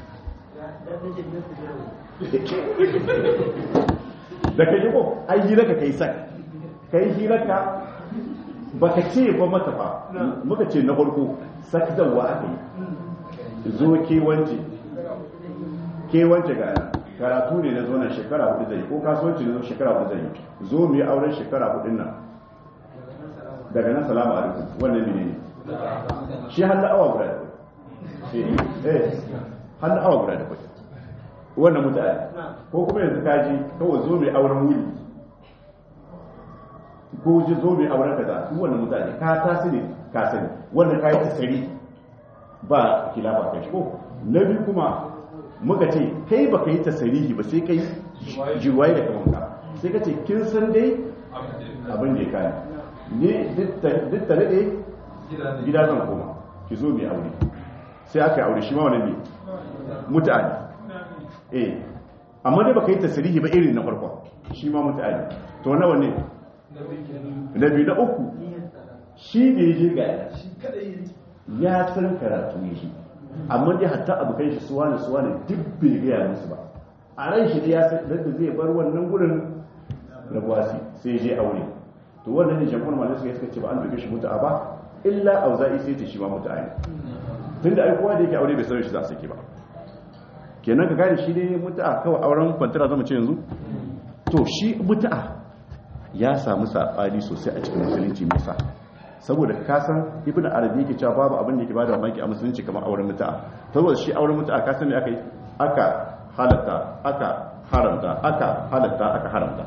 da kaje ko ai hira ka kai sak kai hira ka baka ce ba mata ba muka ce na farko sak zawa aka yi zo ke wance ke wance ga karatu ne na zo na shekara hudu zai ko kasuwanci ne zo shekara hudu zai zo mu yi auren shekara hudun nan daga nan salamu alaikum wannan ne ne shi hannu awa guda da kwai eh hannu awa guda da kwai wannan mutane ko kuma yanzu kaji kawai zo mai auren wuli ko ji zo mai auren kaza su wannan mutane ka tasiri ka sani wannan kayi tasiri ba kilafa kai ko na biyu kuma muka ce kai ba ka yi tasirihi ba sai kai jirwaye da kamanka sai ka ce kin san dai abin da ya kayi ne duk tare da gida zan koma ki zo mai aure sai aka yi aure shi ma wani ne mutane eh amma dai baka yi tasirihi ba irin na farko shi ma mutane to nawa ne na biyu na uku shi da ya je ga ya san karatu ne shi amma dai hatta abokan shi suwa ne suwa ne duk bai gaya musu ba a ran shi ya san da zai bar wannan gurin rabuwasi sai je aure to wannan ne jamhur malai suka suka ce ba an doke shi mutu'a ba illa auza'i sai ta shi ma mutu'a ne tunda ai kowa da yake aure bai sanar shi za su ke ba kenan ka gane shi ne mutu'a kawai auren kwantara zama ce yanzu to shi mutu'a ya samu saɓani sosai a cikin musulunci mai sa saboda kasan ibn arabi yake cewa babu abin da yake bada mamaki a musulunci kamar auren mutu'a saboda shi auren mutu'a kasan me aka yi aka halatta aka haramta aka halatta aka haramta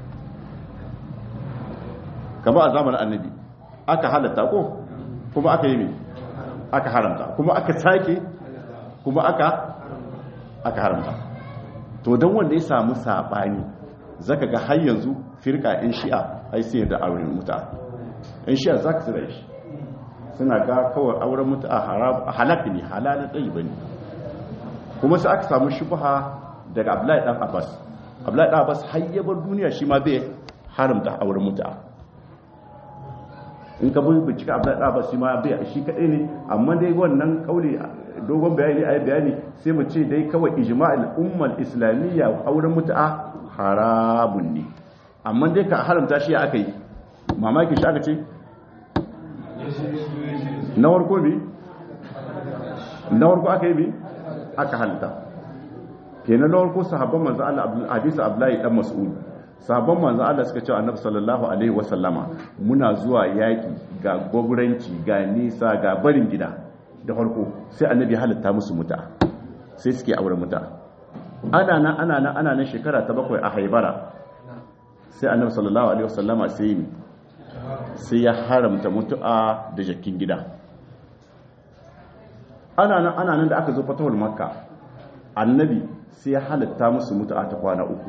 kama a zamanin annabi aka halatta ko kuma aka yi mai aka haramta kuma aka sake kuma aka aka haramta to don wanda ya samu saɓani zaka ga har yanzu firka in shi'a ai sai da auren muta in shi'a zaka tsira shi suna ga kawai auren muta halak ne halalin tsayi bane kuma sai aka samu shubha daga Abdullahi dan Abbas Abdullahi dan Abbas har ya bar duniya shi ma bai haramta auren muta in ka bin bincika Abdullahi dan Abbas shi ma bai shi kadai ne amma dai wannan kauli dogon bayani ayi bayani sai mu ce dai kawai ijma'ul ummal islamiyya auren muta haramun ne amma dai ka haramta shi aka yi mamaki shi aka ce na warko bi na warko aka yi bi aka halitta kenan na warko sahabban manzo Allah hadisi Abdullahi dan Mas'ud sahabban manzo Allah suka ce annabi sallallahu alaihi wasallama muna zuwa yaki ga goguranci ga nisa ga barin gida da farko sai annabi halitta musu muta sai suke aure muta ana nan ana nan ana nan shekara ta bakwai a haibara sai annabi sallallahu alaihi wasallama sai sai ya haramta mutu'a da jakin gida ana nan ana nan da aka zo fatawar makka annabi sai ya halatta musu mutu'a ta kwana uku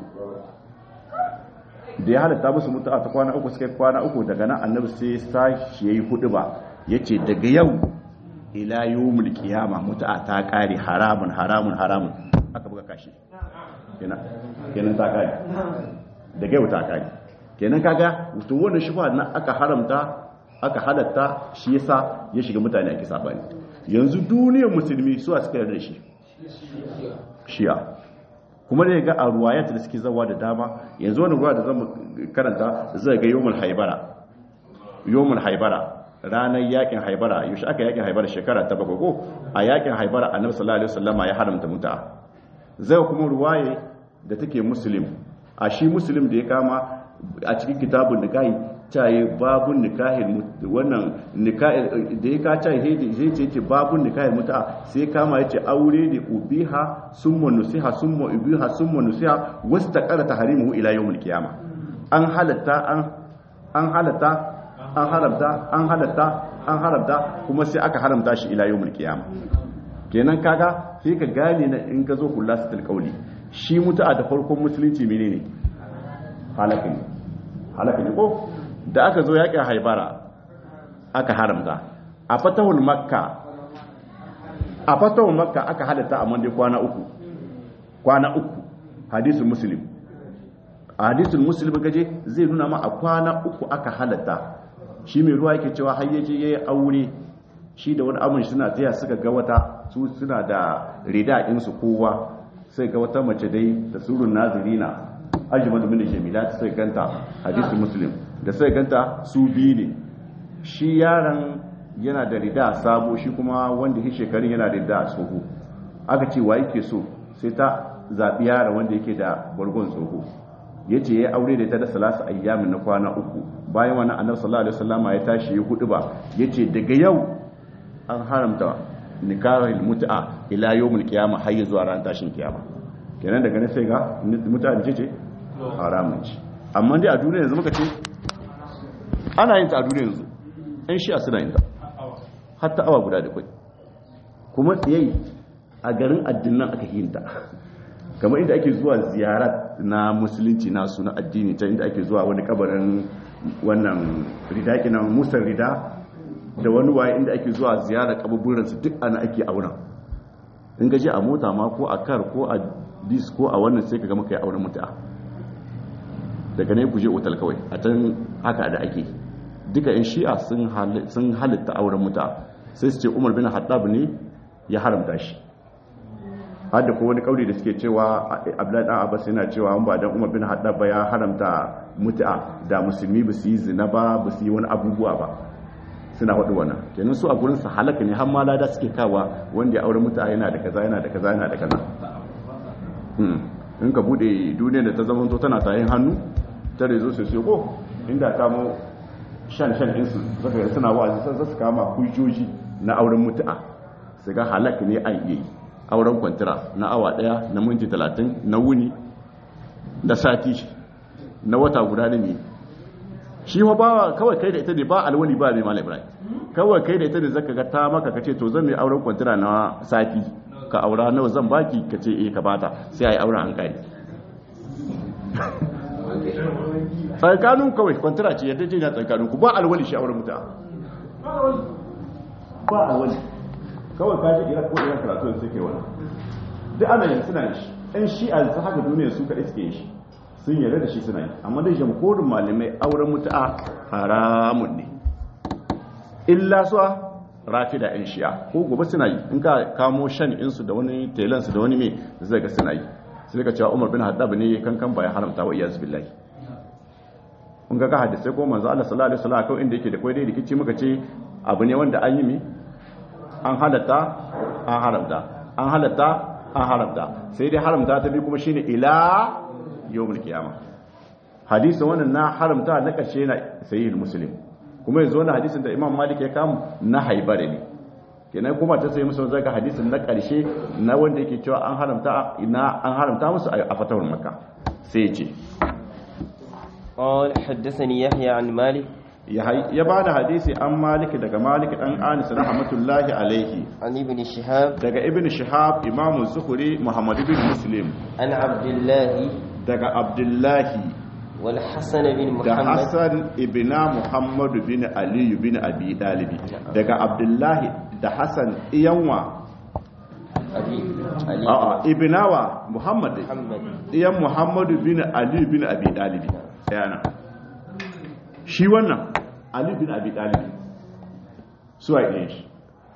da ya halatta musu mutu'a ta kwana uku suka kwana uku daga nan annabi sai sashi yayi hudu ba yace daga yau ila yawmul qiyama mutu'a ta kare haramun haramun haramun aka buga kashi kenan kenan ta kare daga yau ta kare kenan kaga to wannan shubha na aka haramta aka halatta shi yasa ya shiga mutane ake sabani yanzu duniyar musulmi su a suka yarda shi shi'a kuma da ga a ruwayat da suke zawa da dama yanzu wani ruwa da zan karanta zai ga yawmul haibara yawmul haibara ranar yakin haibara yaushe aka yakin haibara shekara ta bakwai ko a yakin haibara annabi sallallahu alaihi wasallama ya haramta muta zai kuma ruwaye da take muslim a shi muslim da ya kama a cikin kitabun nikahi caye babun nikahin wannan nikahi da ya ka caye zai ce ce babun nikahin muta sai kama ya ce aure ne ubiha summa nusiha summa ubiha summa nusiha wasu ta kara taharimu ila yawmul qiyama an halatta an an halatta an haramta an halatta an haramta kuma sai aka haramta shi ila yawmul qiyama kenan kaga sai ka gane na in ka zo kullasatul qawli shi mutu'a da farkon musulunci menene halaka ne halaka ne ko da aka zo yaƙin haibara aka haramta a fatahul makka a fatahul makka aka halatta a mande kwana uku kwana uku hadisul muslim a hadisul muslim gaje zai nuna ma a kwana uku aka halatta shi mai ruwa yake cewa har yaje yayi aure shi da wani amun suna taya suka ga wata su suna da rida insu kowa sai ga wata mace dai da surun nazirina ajmadu min jamilat sai ganta hadisul muslim da sai ganta su biyu ne shi yaron yana da rida sabo shi kuma wanda shi shekarun yana da rida tsoho aka ce wa yake so sai ta zaɓi yaron wanda yake da bargon tsoho ya ce ya aure da ta da salasa ayyamin na kwana uku bayan wani annabi sallallahu alaihi wasallama ya tashi ya hudu ba ya ce daga yau an haramta nikahul mut'a ila yawmul qiyamah har zuwa ran tashin kiyama kenan daga nan sai ga mut'a ce ce haramun ci amma dai a duniya yanzu muka ce ana yin ta a duniya yanzu ɗan shi a suna yin ta hatta awa guda da kwai kuma tsayayi a garin addinan aka yin ta kamar inda ake zuwa ziyara na musulunci nasu na addini ta inda ake zuwa wani kabarin wannan rida kina musar rida da wani waye inda ake zuwa ziyara kaburburansu duk ana ake auna in gaji a mota ma ko a kar ko a dis ko a wannan sai ka gama kai auren mutu'a daga ne kuje otal kawai a can haka da ake duka yan shi'a sun halitta auren muta sai su ce umar bin haddab ne ya haramta shi har da wani kauri da suke cewa abdullahi dan abbas yana cewa an ba dan umar bin haddab ba ya haramta muta da musulmi ba su yi zina ba ba su yi wani abubuwa ba suna faɗi wannan kenan su a gurin su halaka ne har ma lada suke kawa wanda ya aure muta yana da kaza yana da kaza yana da kaza in ka bude duniyar da ta zama to tana tayin hannu ta rezo su sai ko inda kamo shan shan insu zaka ga suna wa'azi sai su kama hujjoji na auren mutu'a su ga halak ne an yi auren kwantira na awa daya na minti 30 na wuni da sati na wata guda ne shi wa ba kawai kai da ita ne ba alwali ba mai malam ibrahim kawai kai da ita ne zaka ga ta maka kace to zan mai auren kwantira na sati ka aura nawa zan baki ka ce eh ka bata sai ai auren an kare tsakanin kawai kwantara ce yadda ce na tsakanin ku ba alwali shi auren muta ba alwali kawai ka ji iran ko iran karatu da suke wani duk ana yin suna shi ɗan shi a ta haka duniya su kaɗai suke shi sun yarda da shi suna yi amma dai jamhurin malamai auren mutu'a haramun ne illa suwa rafi da yan shi'a ko gobe suna yi in ka kamo shan insu da wani telansu da wani mai zai ga suna yi sai ka cewa umar bin haddab ne kankan bayan haramta wa iyaz billahi kun ga hadisai ko manzo Allah sallallahu alaihi wasallam kawai inda yake da koyi dai rikici muka ce abu ne wanda an yi mi an halatta an haramta an halatta an haramta sai dai haramta ta bi kuma shine ila yawmul qiyama hadisin wannan na haramta na karshe na sahih muslim kuma yanzu wannan hadisin da imam malik ya kamu na haibare ne kenan kuma ta sai musu zaga hadisin na karshe na wanda yake cewa an haramta ina an haramta musu a fatawar makka sai ya ce قال حدثني يحيى عن مالك ya ba da hadisi an maliki daga maliki dan anis rahmatullahi alaihi عن ابن شهاب daga ibn shihab imamu zuhuri muhammad ibn muslim عن عبد الله daga abdullahi والحسن بن da محمد hassan ibna muhammadu bin aliyu bin abi dalibi daga abdullahi da hassan iyanwa أبي علي a'a ibnawa muhammad dai. محمد iyan muhammadu bin aliyu bin abi dalibi yana shi wannan aliyu bin abi dalibi suwa ɗaya shi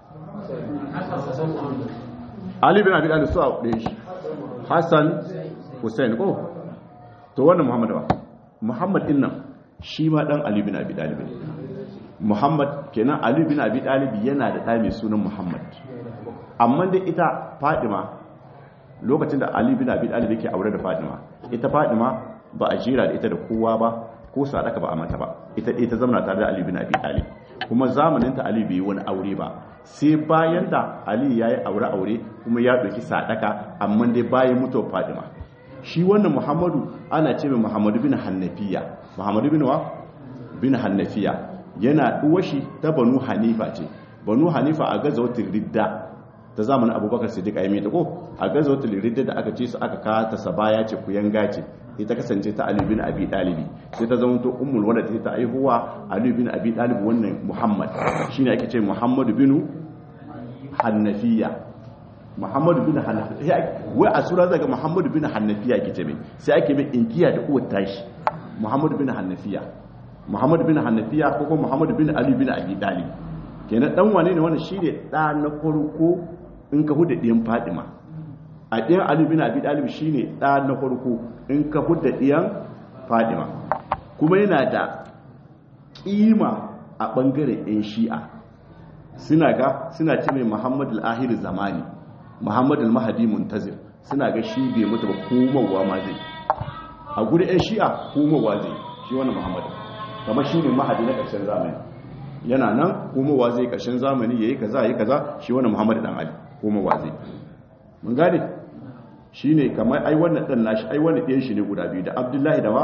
Ali bin Abi Talib su a ɗaya shi Hassan Hussein ko to wannan Muhammad ba Muhammad din nan shi ma dan Ali bin Abi Talib ne Muhammad kenan Ali bin Abi Talib yana da ɗa mai sunan Muhammad amma da ita Fadima lokacin da Ali bin Abi Talib yake aure da Fadima ita Fadima ba a jira da ita da kowa ba ko sadaka ba a mata ba ita ita zamana tare da Ali bin Abi Talib kuma zamanin ta Ali bai yi wani aure ba sai bayan da Ali ya yi aure-aure kuma ya ɗauki sadaka amma dai bayan mutuwar Fadima shi wannan Muhammadu ana ce mai Muhammadu bin Hannafiya Muhammadu bin wa bin Hannafiya yana uwashi ta Banu Hanifa ce Banu Hanifa a gazawatin Ridda ta zamanin Abubakar Siddiq ayi ta ko a gazawatin Ridda da aka ce su aka kawo ta Sabaya ce ku yanga ce ita kasance ta Ali bin Abi Talib sai ta zama to ummul walad ta aihuwa Ali bin Abi Talib wannan Muhammad shine ake ce Muhammadu bin Hannafiya Muhammadu bin Hannafiya wai a sura zaga Muhammadu bin Hannafiya ke ce mai sai ake mai inkiya da uwar tashi Muhammadu bin Hannafiya Muhammadu bin Hannafiya ko kuma Muhammadu bin Ali bin Abi Talib kenan dan wane ne wannan shine da na farko in ka huda diyan Fatima a ɗiyan Ali bin Abi Talib shine da na farko in ka huda diyan Fatima kuma yana da kima a bangaren yan Shi'a suna ga suna ce mai Muhammad al-Ahir zamani Muhammad al-Mahdi muntazir suna ga shi bai mutu ba komowa ma zai a guri ɗan shi'a komowa zai shi wannan Muhammad kamar shi ne mahadi na ƙarshen zamani yana nan komowa zai ƙarshen zamani yayi kaza yayi kaza shi wannan Muhammad dan Ali komowa zai mun gane shi ne kamar ai wannan ɗan nashi ai wannan ɗayan shi ne guda biyu da Abdullahi da wa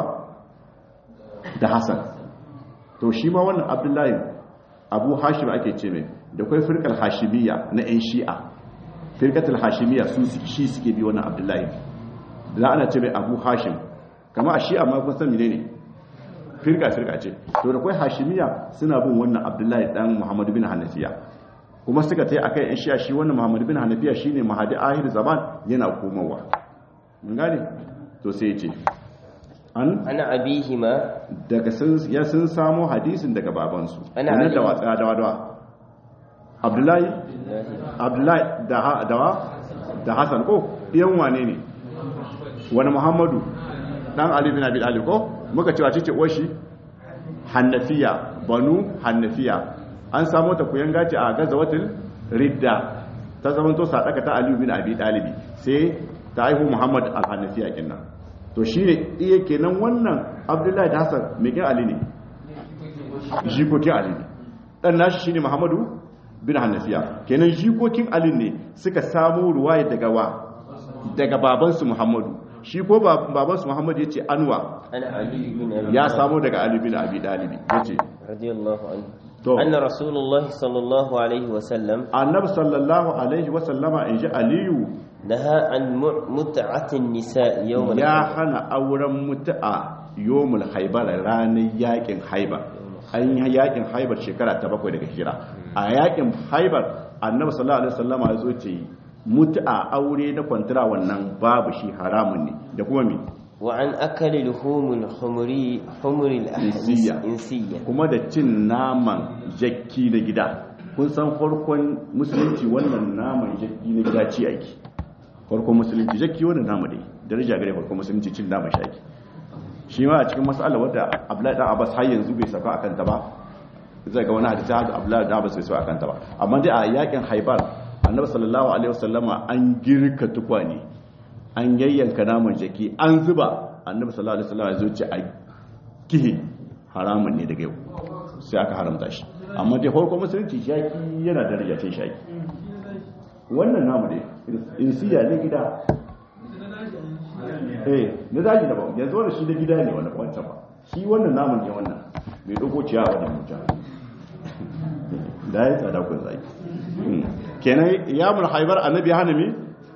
da Hassan to shi ma wannan Abdullahi Abu Hashim ake ce mai da kai firkar hashimiyya na 'yan shi'a firkatul hashimiyya su shi suke bi wannan abdullahi da ana ce mai abu hashim kama a shi'a ma kun san mene ne firka firka ce to da kai hashimiyya suna bin wannan abdullahi dan muhammadu bin hanafiya kuma suka tai akai 'yan shi'a shi wannan muhammadu bin hanafiya shine mahadi ahir zaman yana komowa mun gane to sai ya ce an ana abihima daga sun ya sun samo hadisin daga babansu Ana Kenan Ali. da watsa da wadawa abdullahi abdullahi da ha- da wa da hasan ko ɗiyan wane ne wani muhammadu dan ali bin abi talib ko muka cewa ce uwashi hannafiya banu hannafiya an samu ta kuyan gaci a gazawatul ridda ta zamanto sadaka ta ali bin abi talibi sai ta haihu muhammad al-hannafiya kenan to shine iya kenan wannan abdullahi da hasan me kin ali ne jikokin ali ne dan nashi shine muhammadu bin hannafiya kenan jikokin ali ne suka samu ruwaya daga wa daga babansu muhammadu shi ko ba- babansu muhammadu ya ce anwa ana ali bin abi ya Talib samu daga ali bin abi dalibi ya ce radiyallahu anhu To. anna rasulullahi sallallahu alaihi wa sallam annabi sallallahu alaihi wasallama in ji aliyu naha an mu- mut'atin nisa yawm ya hana auren mutu'a yomul haibar ranar yakin haibar an yi yakin haibar shekara ta bakwai daga hijira a yakin haibar annabi sallallahu alaihi wasallama ya zo ce mutu'a aure na kwantara wannan babu shi haramun ne da kuma me wa an akali luhumul humri humri Insiya. al-insiya kuma da cin naman jakki na gida kun san farkon musulunci wannan naman jakki na gida ci ake farkon musulunci jakki wannan nama dai daraja gare farkon musulunci cin naman shaki shi ma a cikin mas'ala wadda abdullahi dan abbas har yanzu bai saka akan ta ba zai ga wani hadisi haka abdullahi dan abbas bai saka akan ta ba amma dai a yakin haibar annabi sallallahu alaihi wasallama an girka tukwane an yayyanka naman jaki an zuba annabi sallallahu alaihi wasallama ya zo ce a kihi haramun ne daga yau sai aka haramta shi amma dai farko musulunci shaki yana da rajacin shaki wannan namu ne insiya ne gida eh na daji da ba yanzu wannan shi da gida ne wannan wancan ba shi wannan namun ne wannan mai dogo ciyawa da mutum da ya tsada kun zaki kenan ya mun haibar annabi ya hana mi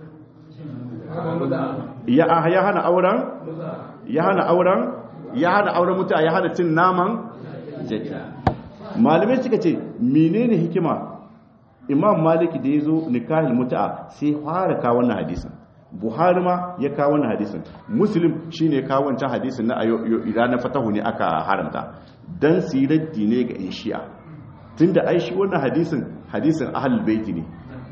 ya ya hana auren ya hana auren ya hana auren mutuwa ya hana cin naman jaki malamai suka ce menene hikima imam maliki da ya zo nikahin mutu'a sai fara kawo wannan hadisin buhari ma ya kawo wannan hadisin muslim shine ya kawo wancan hadisin na ranar fatahu ne aka haramta dan siraddi ne ga in shi'a tunda ai shi wannan hadisin hadisin ahlul baiti ne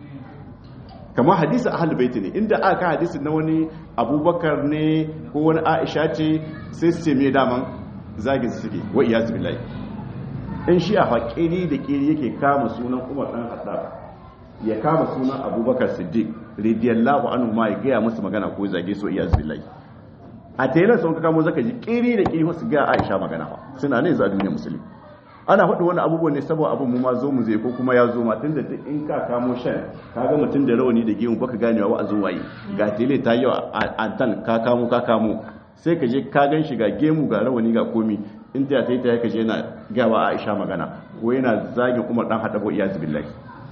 kamar hadisin ahlul baiti ne inda aka hadisin na wani abubakar ne ko wani aisha ce sai su ce me daman zagin su suke wa iyaz billahi in shi a haƙiri da ƙiri yake kama sunan umar ɗan haɗa ya kama sunan abubakar siddiq radiyallahu anhu ma ya gaya musu magana ko zage so iya zubilai a tayilar sun kamo zaka ji ƙiri da ƙiri wasu ga aisha magana ba suna ne za duniya musulmi ana faɗi wani abubuwan ne saboda abin mu ma zo mu zai ko kuma ya zo ma tunda duk in ka kamo shan ka ga mutum da rawani da gemu baka ganewa wa a zo waye ga tele ta yi a tan ka kamo ka kamo sai ka je ka gan shi ga gemu ga rawani ga komi in ta yi ta yi kaje yana gawa aisha magana ko yana zagin umar dan haɗa ko iya zubillahi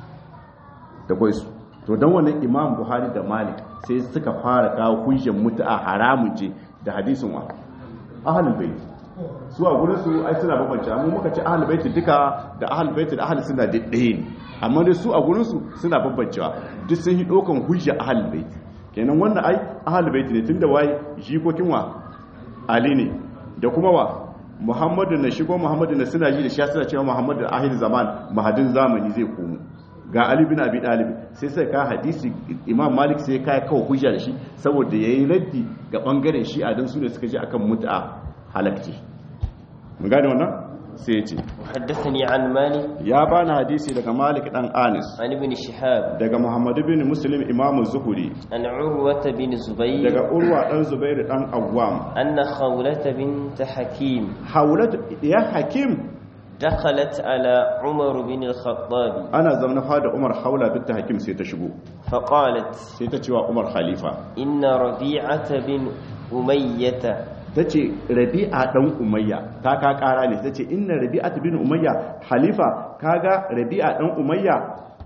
da kwai su to don wannan imam buhari da malik sai suka fara kawo hujjar mutu'a haramun ce da hadisin wa ahlul bait su a gurin su ai suna bambance amma muka ce ahlul bait duka da ahlul bait da ahlus sunna duk ɗaya ne amma dai su a gurin su suna bambancewa duk sun yi dokan hujja ahlul bait kenan wannan ai ahlul bait ne tunda wai jikokin wa ali ne da kuma wa muhammadu na shigo muhammadu na suna ji da shi suna cewa muhammadu ahir zaman mahadin zamani zai komo ga ali bin abi dalib sai sai ka hadisi imam malik sai ka kawo hujja da shi saboda yayi raddi ga bangaren shi a dan su ne suka ji akan mut'a halakci mun gane wannan sai ya ce وحدثني عن مالك ya bani hadisi daga malik dan anis عن ابن شهاب daga muhammadu bin muslim imam zuhuri عن عروة بن زبير daga urwa dan zubair dan awwam أن خولة بنت حكيم haulat ya hakim دخلت على عمر بن الخطاب ana zaune fada umar haula binta hakim sai ta shigo فقالت sai ta cewa umar khalifa إن ربيعة بن أمية ta ce rabi'a dan umayya ta ka kara ne ta ce inna rabi'a bin umayya halifa kaga rabi'a dan umayya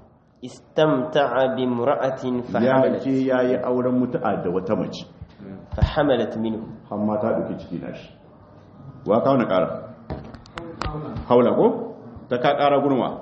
استمتع بامرأة ya فحملت ce yayi auren mutu'a da wata mace فحملت منه har ma ta dauki ciki na shi wa kawo na kara haula ko ta ka kara gurma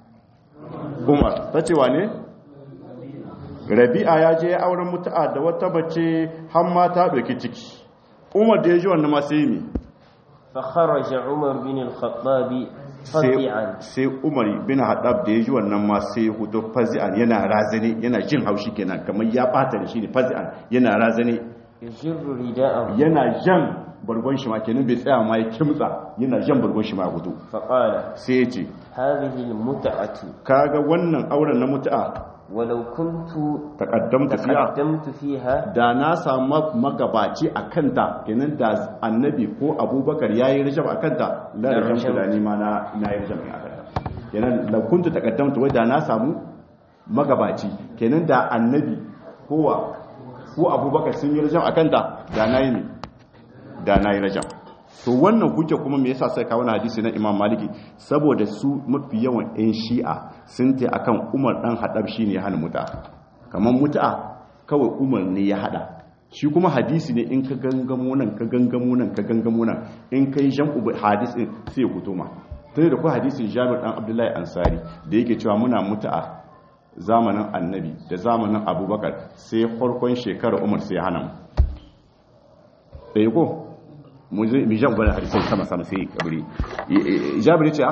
umar ta ce wane rabi'a ya je ya auren mutu'a da wata mace har ma ta dauki ciki umar da ya ji wannan ma sai mi فخرج عمر بن الخطاب فزعا sai umar bin haɗab da ya ji wannan ma sai hudu fazi'an yana razane yana jin haushi kenan kamar ya ɓata da shi ne fazi'an yana razane يجر رداءه yana jan bargon shi ma kenan bai tsaya ma ya kimtsa yana jan bargon shi ma ya hudu فقال sai ya ce هذه المتعة kaga wannan auren na mutu'a ولو كنت taqaddamta fiya تقدمت فيها da na samu magabaci a kanta kenan da annabi ko abubakar ya yi rajab a kanta la Da rajab rajab. da ni ma na na yi rajab a kanta kenan la kuntu taqaddamtu wai da na samu magabaci kenan da annabi kowa ko abubakar sun yi rajab a kanta da na yi ne da na yi rajab to wannan hujja kuma me yasa sai kawo na hadisi na Imam Maliki saboda su mafi yawan ɗan Shi'a sun ta akan Umar dan Hadab shine ya hana muta kamar muta kawai Umar ne ya hada shi kuma hadisi ne in ka gangamo nan ka gangamo nan ka gangamo nan in kai jam'u bi hadis din sai ya fito ma tare da ku hadisin Jabir dan Abdullahi Ansari da yake cewa muna muta zamanin Annabi da zamanin Abubakar sai farkon shekarar Umar sai ya hana mu ɗaya ko mu jan gwada harisai sama sama sai kabiri jabiri ce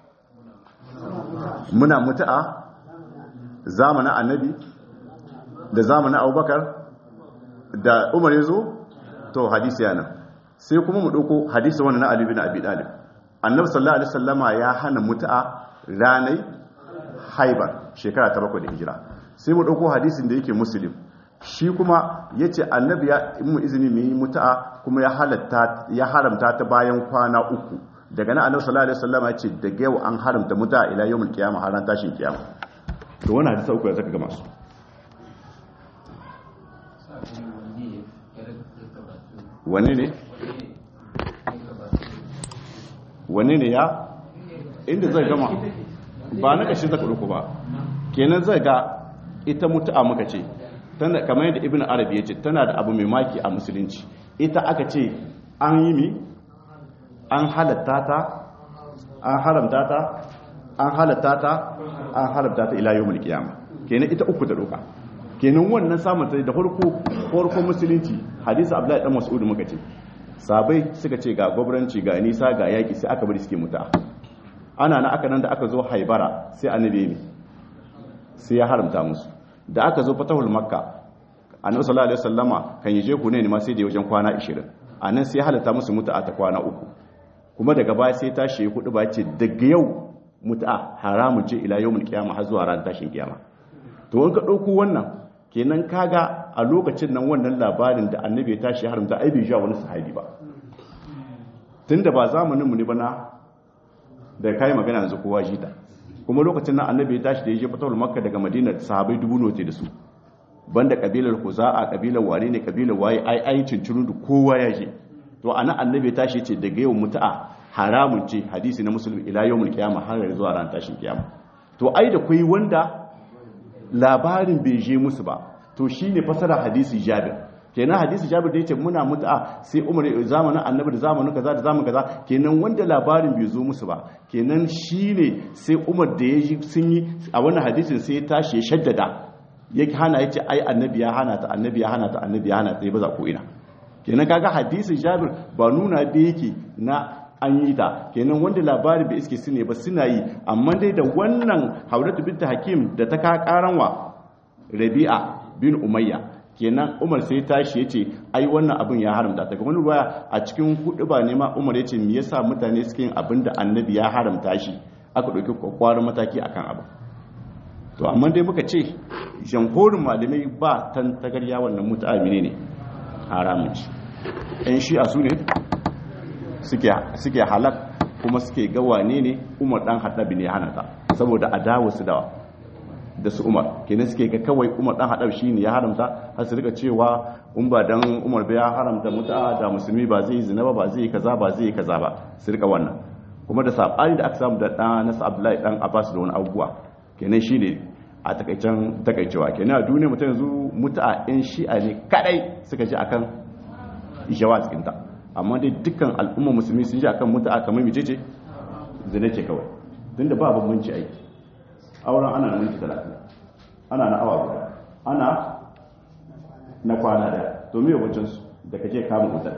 muna mutu'a zamanin annabi da zamanin abubakar da umar ya zo to hadisi yana sai kuma mu dauko hadisi wannan na Ali bin Abi Talib annabi sallallahu alaihi wasallama ya hana mutu'a ranai haibar shekara ta bakwai da hijira sai mu dauko hadisin da yake muslim shi kuma yace annabi ya mu izini mu yi mutu'a kuma ya halatta ya haramta ta bayan kwana uku daga nan annabi sallallahu alaihi wasallama yace daga yau an haramta mutu'a ila yawmul qiyamah har ran tashin kiyama to wannan hadisi uku ya zaka ga masu wani ne wani ne ya inda zai gama ba na ƙashi zaka ɗauku ba kenan zai ga ita mutu'a muka ce tana kamar yadda ibn arabi ya ce tana da abu mai maki a musulunci ita aka ce an yi mi an halatta ta an haramta ta an halatta ta an haramta ta ila yawmul qiyama kenan ita uku da doka kenan wannan samun ta da farko farko musulunci hadisi abdullahi dan mas'ud muka ce sabai suka ce ga gwabranci ga nisa ga yaki sai aka bari suke muta ana na aka nan da aka zo haibara sai annabi ne sai ya haramta musu da aka zo fatahul makka annabi sallallahu alaihi wasallama kan yaje ku ne ma sai da wajen kwana 20 anan sai ya halatta musu muta ta kwana uku kuma daga baya sai tashi hudu ba ce daga yau muta haramun ce ila yawmul qiyamah har zuwa ran tashin kiyama to in ka dauko wannan kenan kaga a lokacin nan wannan labarin da annabi ya tashi haramta ai bai wani sahabi ba tunda ba zamanin mu ne bana da kai magana yanzu kowa jita kuma lokacin nan annabi ya tashi da yaje fatawul makka daga madina sahabbai dubu note da su banda kabilar kuza'a kabilar wane ne kabilar waye ai ai cinciru da kowa ya je to anan annabi ya tashi ce daga yau mutu'a haramun ce hadisi na musulmi ila yawmul qiyamah har zuwa ran tashin kiyama to ai da kai wanda labarin bai je musu ba to shine fasara hadisi jabir kenan hadisi jabir da yace muna mut'a sai umar zamanin annabi da zamanin kaza da zamanin kaza kenan wanda labarin bai zo musu ba kenan shine sai umar da yaji sun yi a wannan hadisin sai ya tashi ya shaddada ya hana yace ai annabi ya hana ta annabi ya hana ta annabi ya hana ta ba za ko ina kenan kaga hadisin jabir ba nuna da yake na an yi ta kenan wanda labarin bai iske su ne ba suna yi amma dai da wannan hauratu binta hakim da ta ka karanwa rabi'a bin umayya kenan umar sai tashi ya ce ai wannan abin ya haramta daga wani ruwaya a cikin hudu ba ne ma umar ya ce me yasa mutane suke yin abin da annabi ya haramta shi aka ɗauki kwakwarin mataki akan abin to amma dai muka ce jamhurin malamai ba tan tagarya wannan mutu'amini ne haramun ci yan shi'a su ne suke halak kuma suke ga wane ne umar dan haɗabi ne hana ta saboda adawa su da da su umar kenan suke ga kawai umar dan haɗabi shi ne ya haramta har su rika cewa in ba dan umar ba ya haramta mutu'a da musulmi ba zai yi zina ba ba zai yi kaza ba zai yi kaza ba su rika wannan kuma da sabani da aka samu da dan nasu abdullahi dan abbas da wani abubuwa kenan shi ne a takaicen takaicewa kenan a duniya mutum yanzu mutu'a yan shi'a ne kadai suka ji akan jawa cikinta amma dai dukkan al'umma musulmi sun ji akan mutu'a kamar mace ce zina ce kawai tun da ba bambanci aiki auren ana na minti talatin ana na awa guda ana na kwana da to me yawancin su da kake kama wutar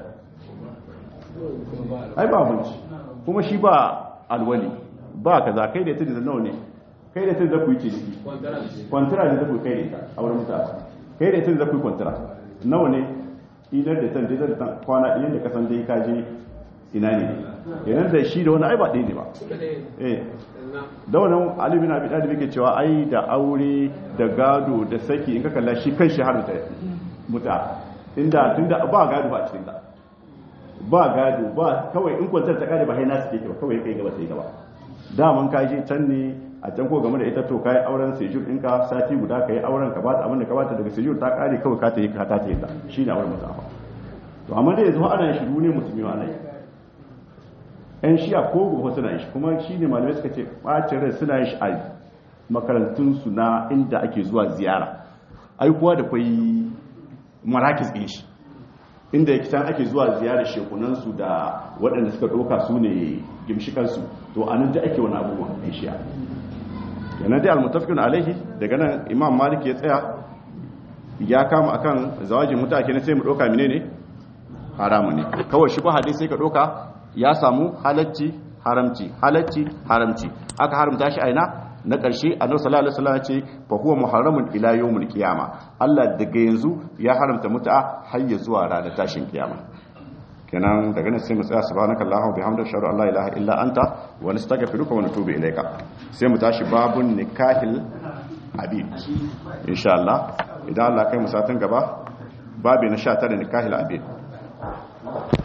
ai ba bambanci kuma shi ba alwali ba kaza kai da tudu da nawa ne kai da tudu da ku yi ciki kwantara da ku kai da ita auren mutu'a kai da tudu da ku yi kwantara nawa ne idar da tan da tan kwana ɗayan da kasan dai ka je ina ne yanar da shi da wani ai ba ɗaya ne ba eh da wannan Ali bin Abi Talib yake cewa ai da aure da gado da saki in ka kalla shi kan shi har ta muta inda tunda ba gado ba a cikin ta ba gado ba kawai in kwantar ta kare ba hai nasu ke ba kawai kai gaba sai gaba daman ka je can ne a can ko game da ita to kai auren sejur ɗinka sati guda kai auren ka bata abin da ka bata daga sejur ta kare kawai ka ta yi ka ta ta yi ta shine auren musafa to amma dai yanzu ana shiru ne musulmi ana yi yan shi'a ko gobe suna yin shi kuma shi ne malamai suka ce ɓacin rai suna yin shi a makarantunsu na inda ake zuwa ziyara aikuwa da kwai marakis ɗin shi inda yake can ake zuwa ziyarar shekunansu da waɗanda suka ɗauka su ne gimshikansu to a nan da ake wani abubuwan yan shi'a yana dai almutafikin alaihi daga nan imam malik ya tsaya ya kama akan zawajin mutake na sai mu ɗauka mine ne haramu ne kawai shi ba hadisi sai ka ɗauka ya samu halacci haramci halacci haramci aka haramta shi aina na ƙarshe annabi sallallahu alaihi wasallam ce fa huwa muharramun ila yawmil qiyama Allah daga yanzu ya haramta mut'a har ya zuwa ranar tashin kiyama kenan daga nan sai mu tsaya subhanakallahumma wa bihamdika ashhadu an la ilaha illa anta wa nastaghfiruka wa natubu ilayka sai mu tashi babun nikahil abid insha Allah idan Allah kai mu satin gaba babi na 19 nikahil abid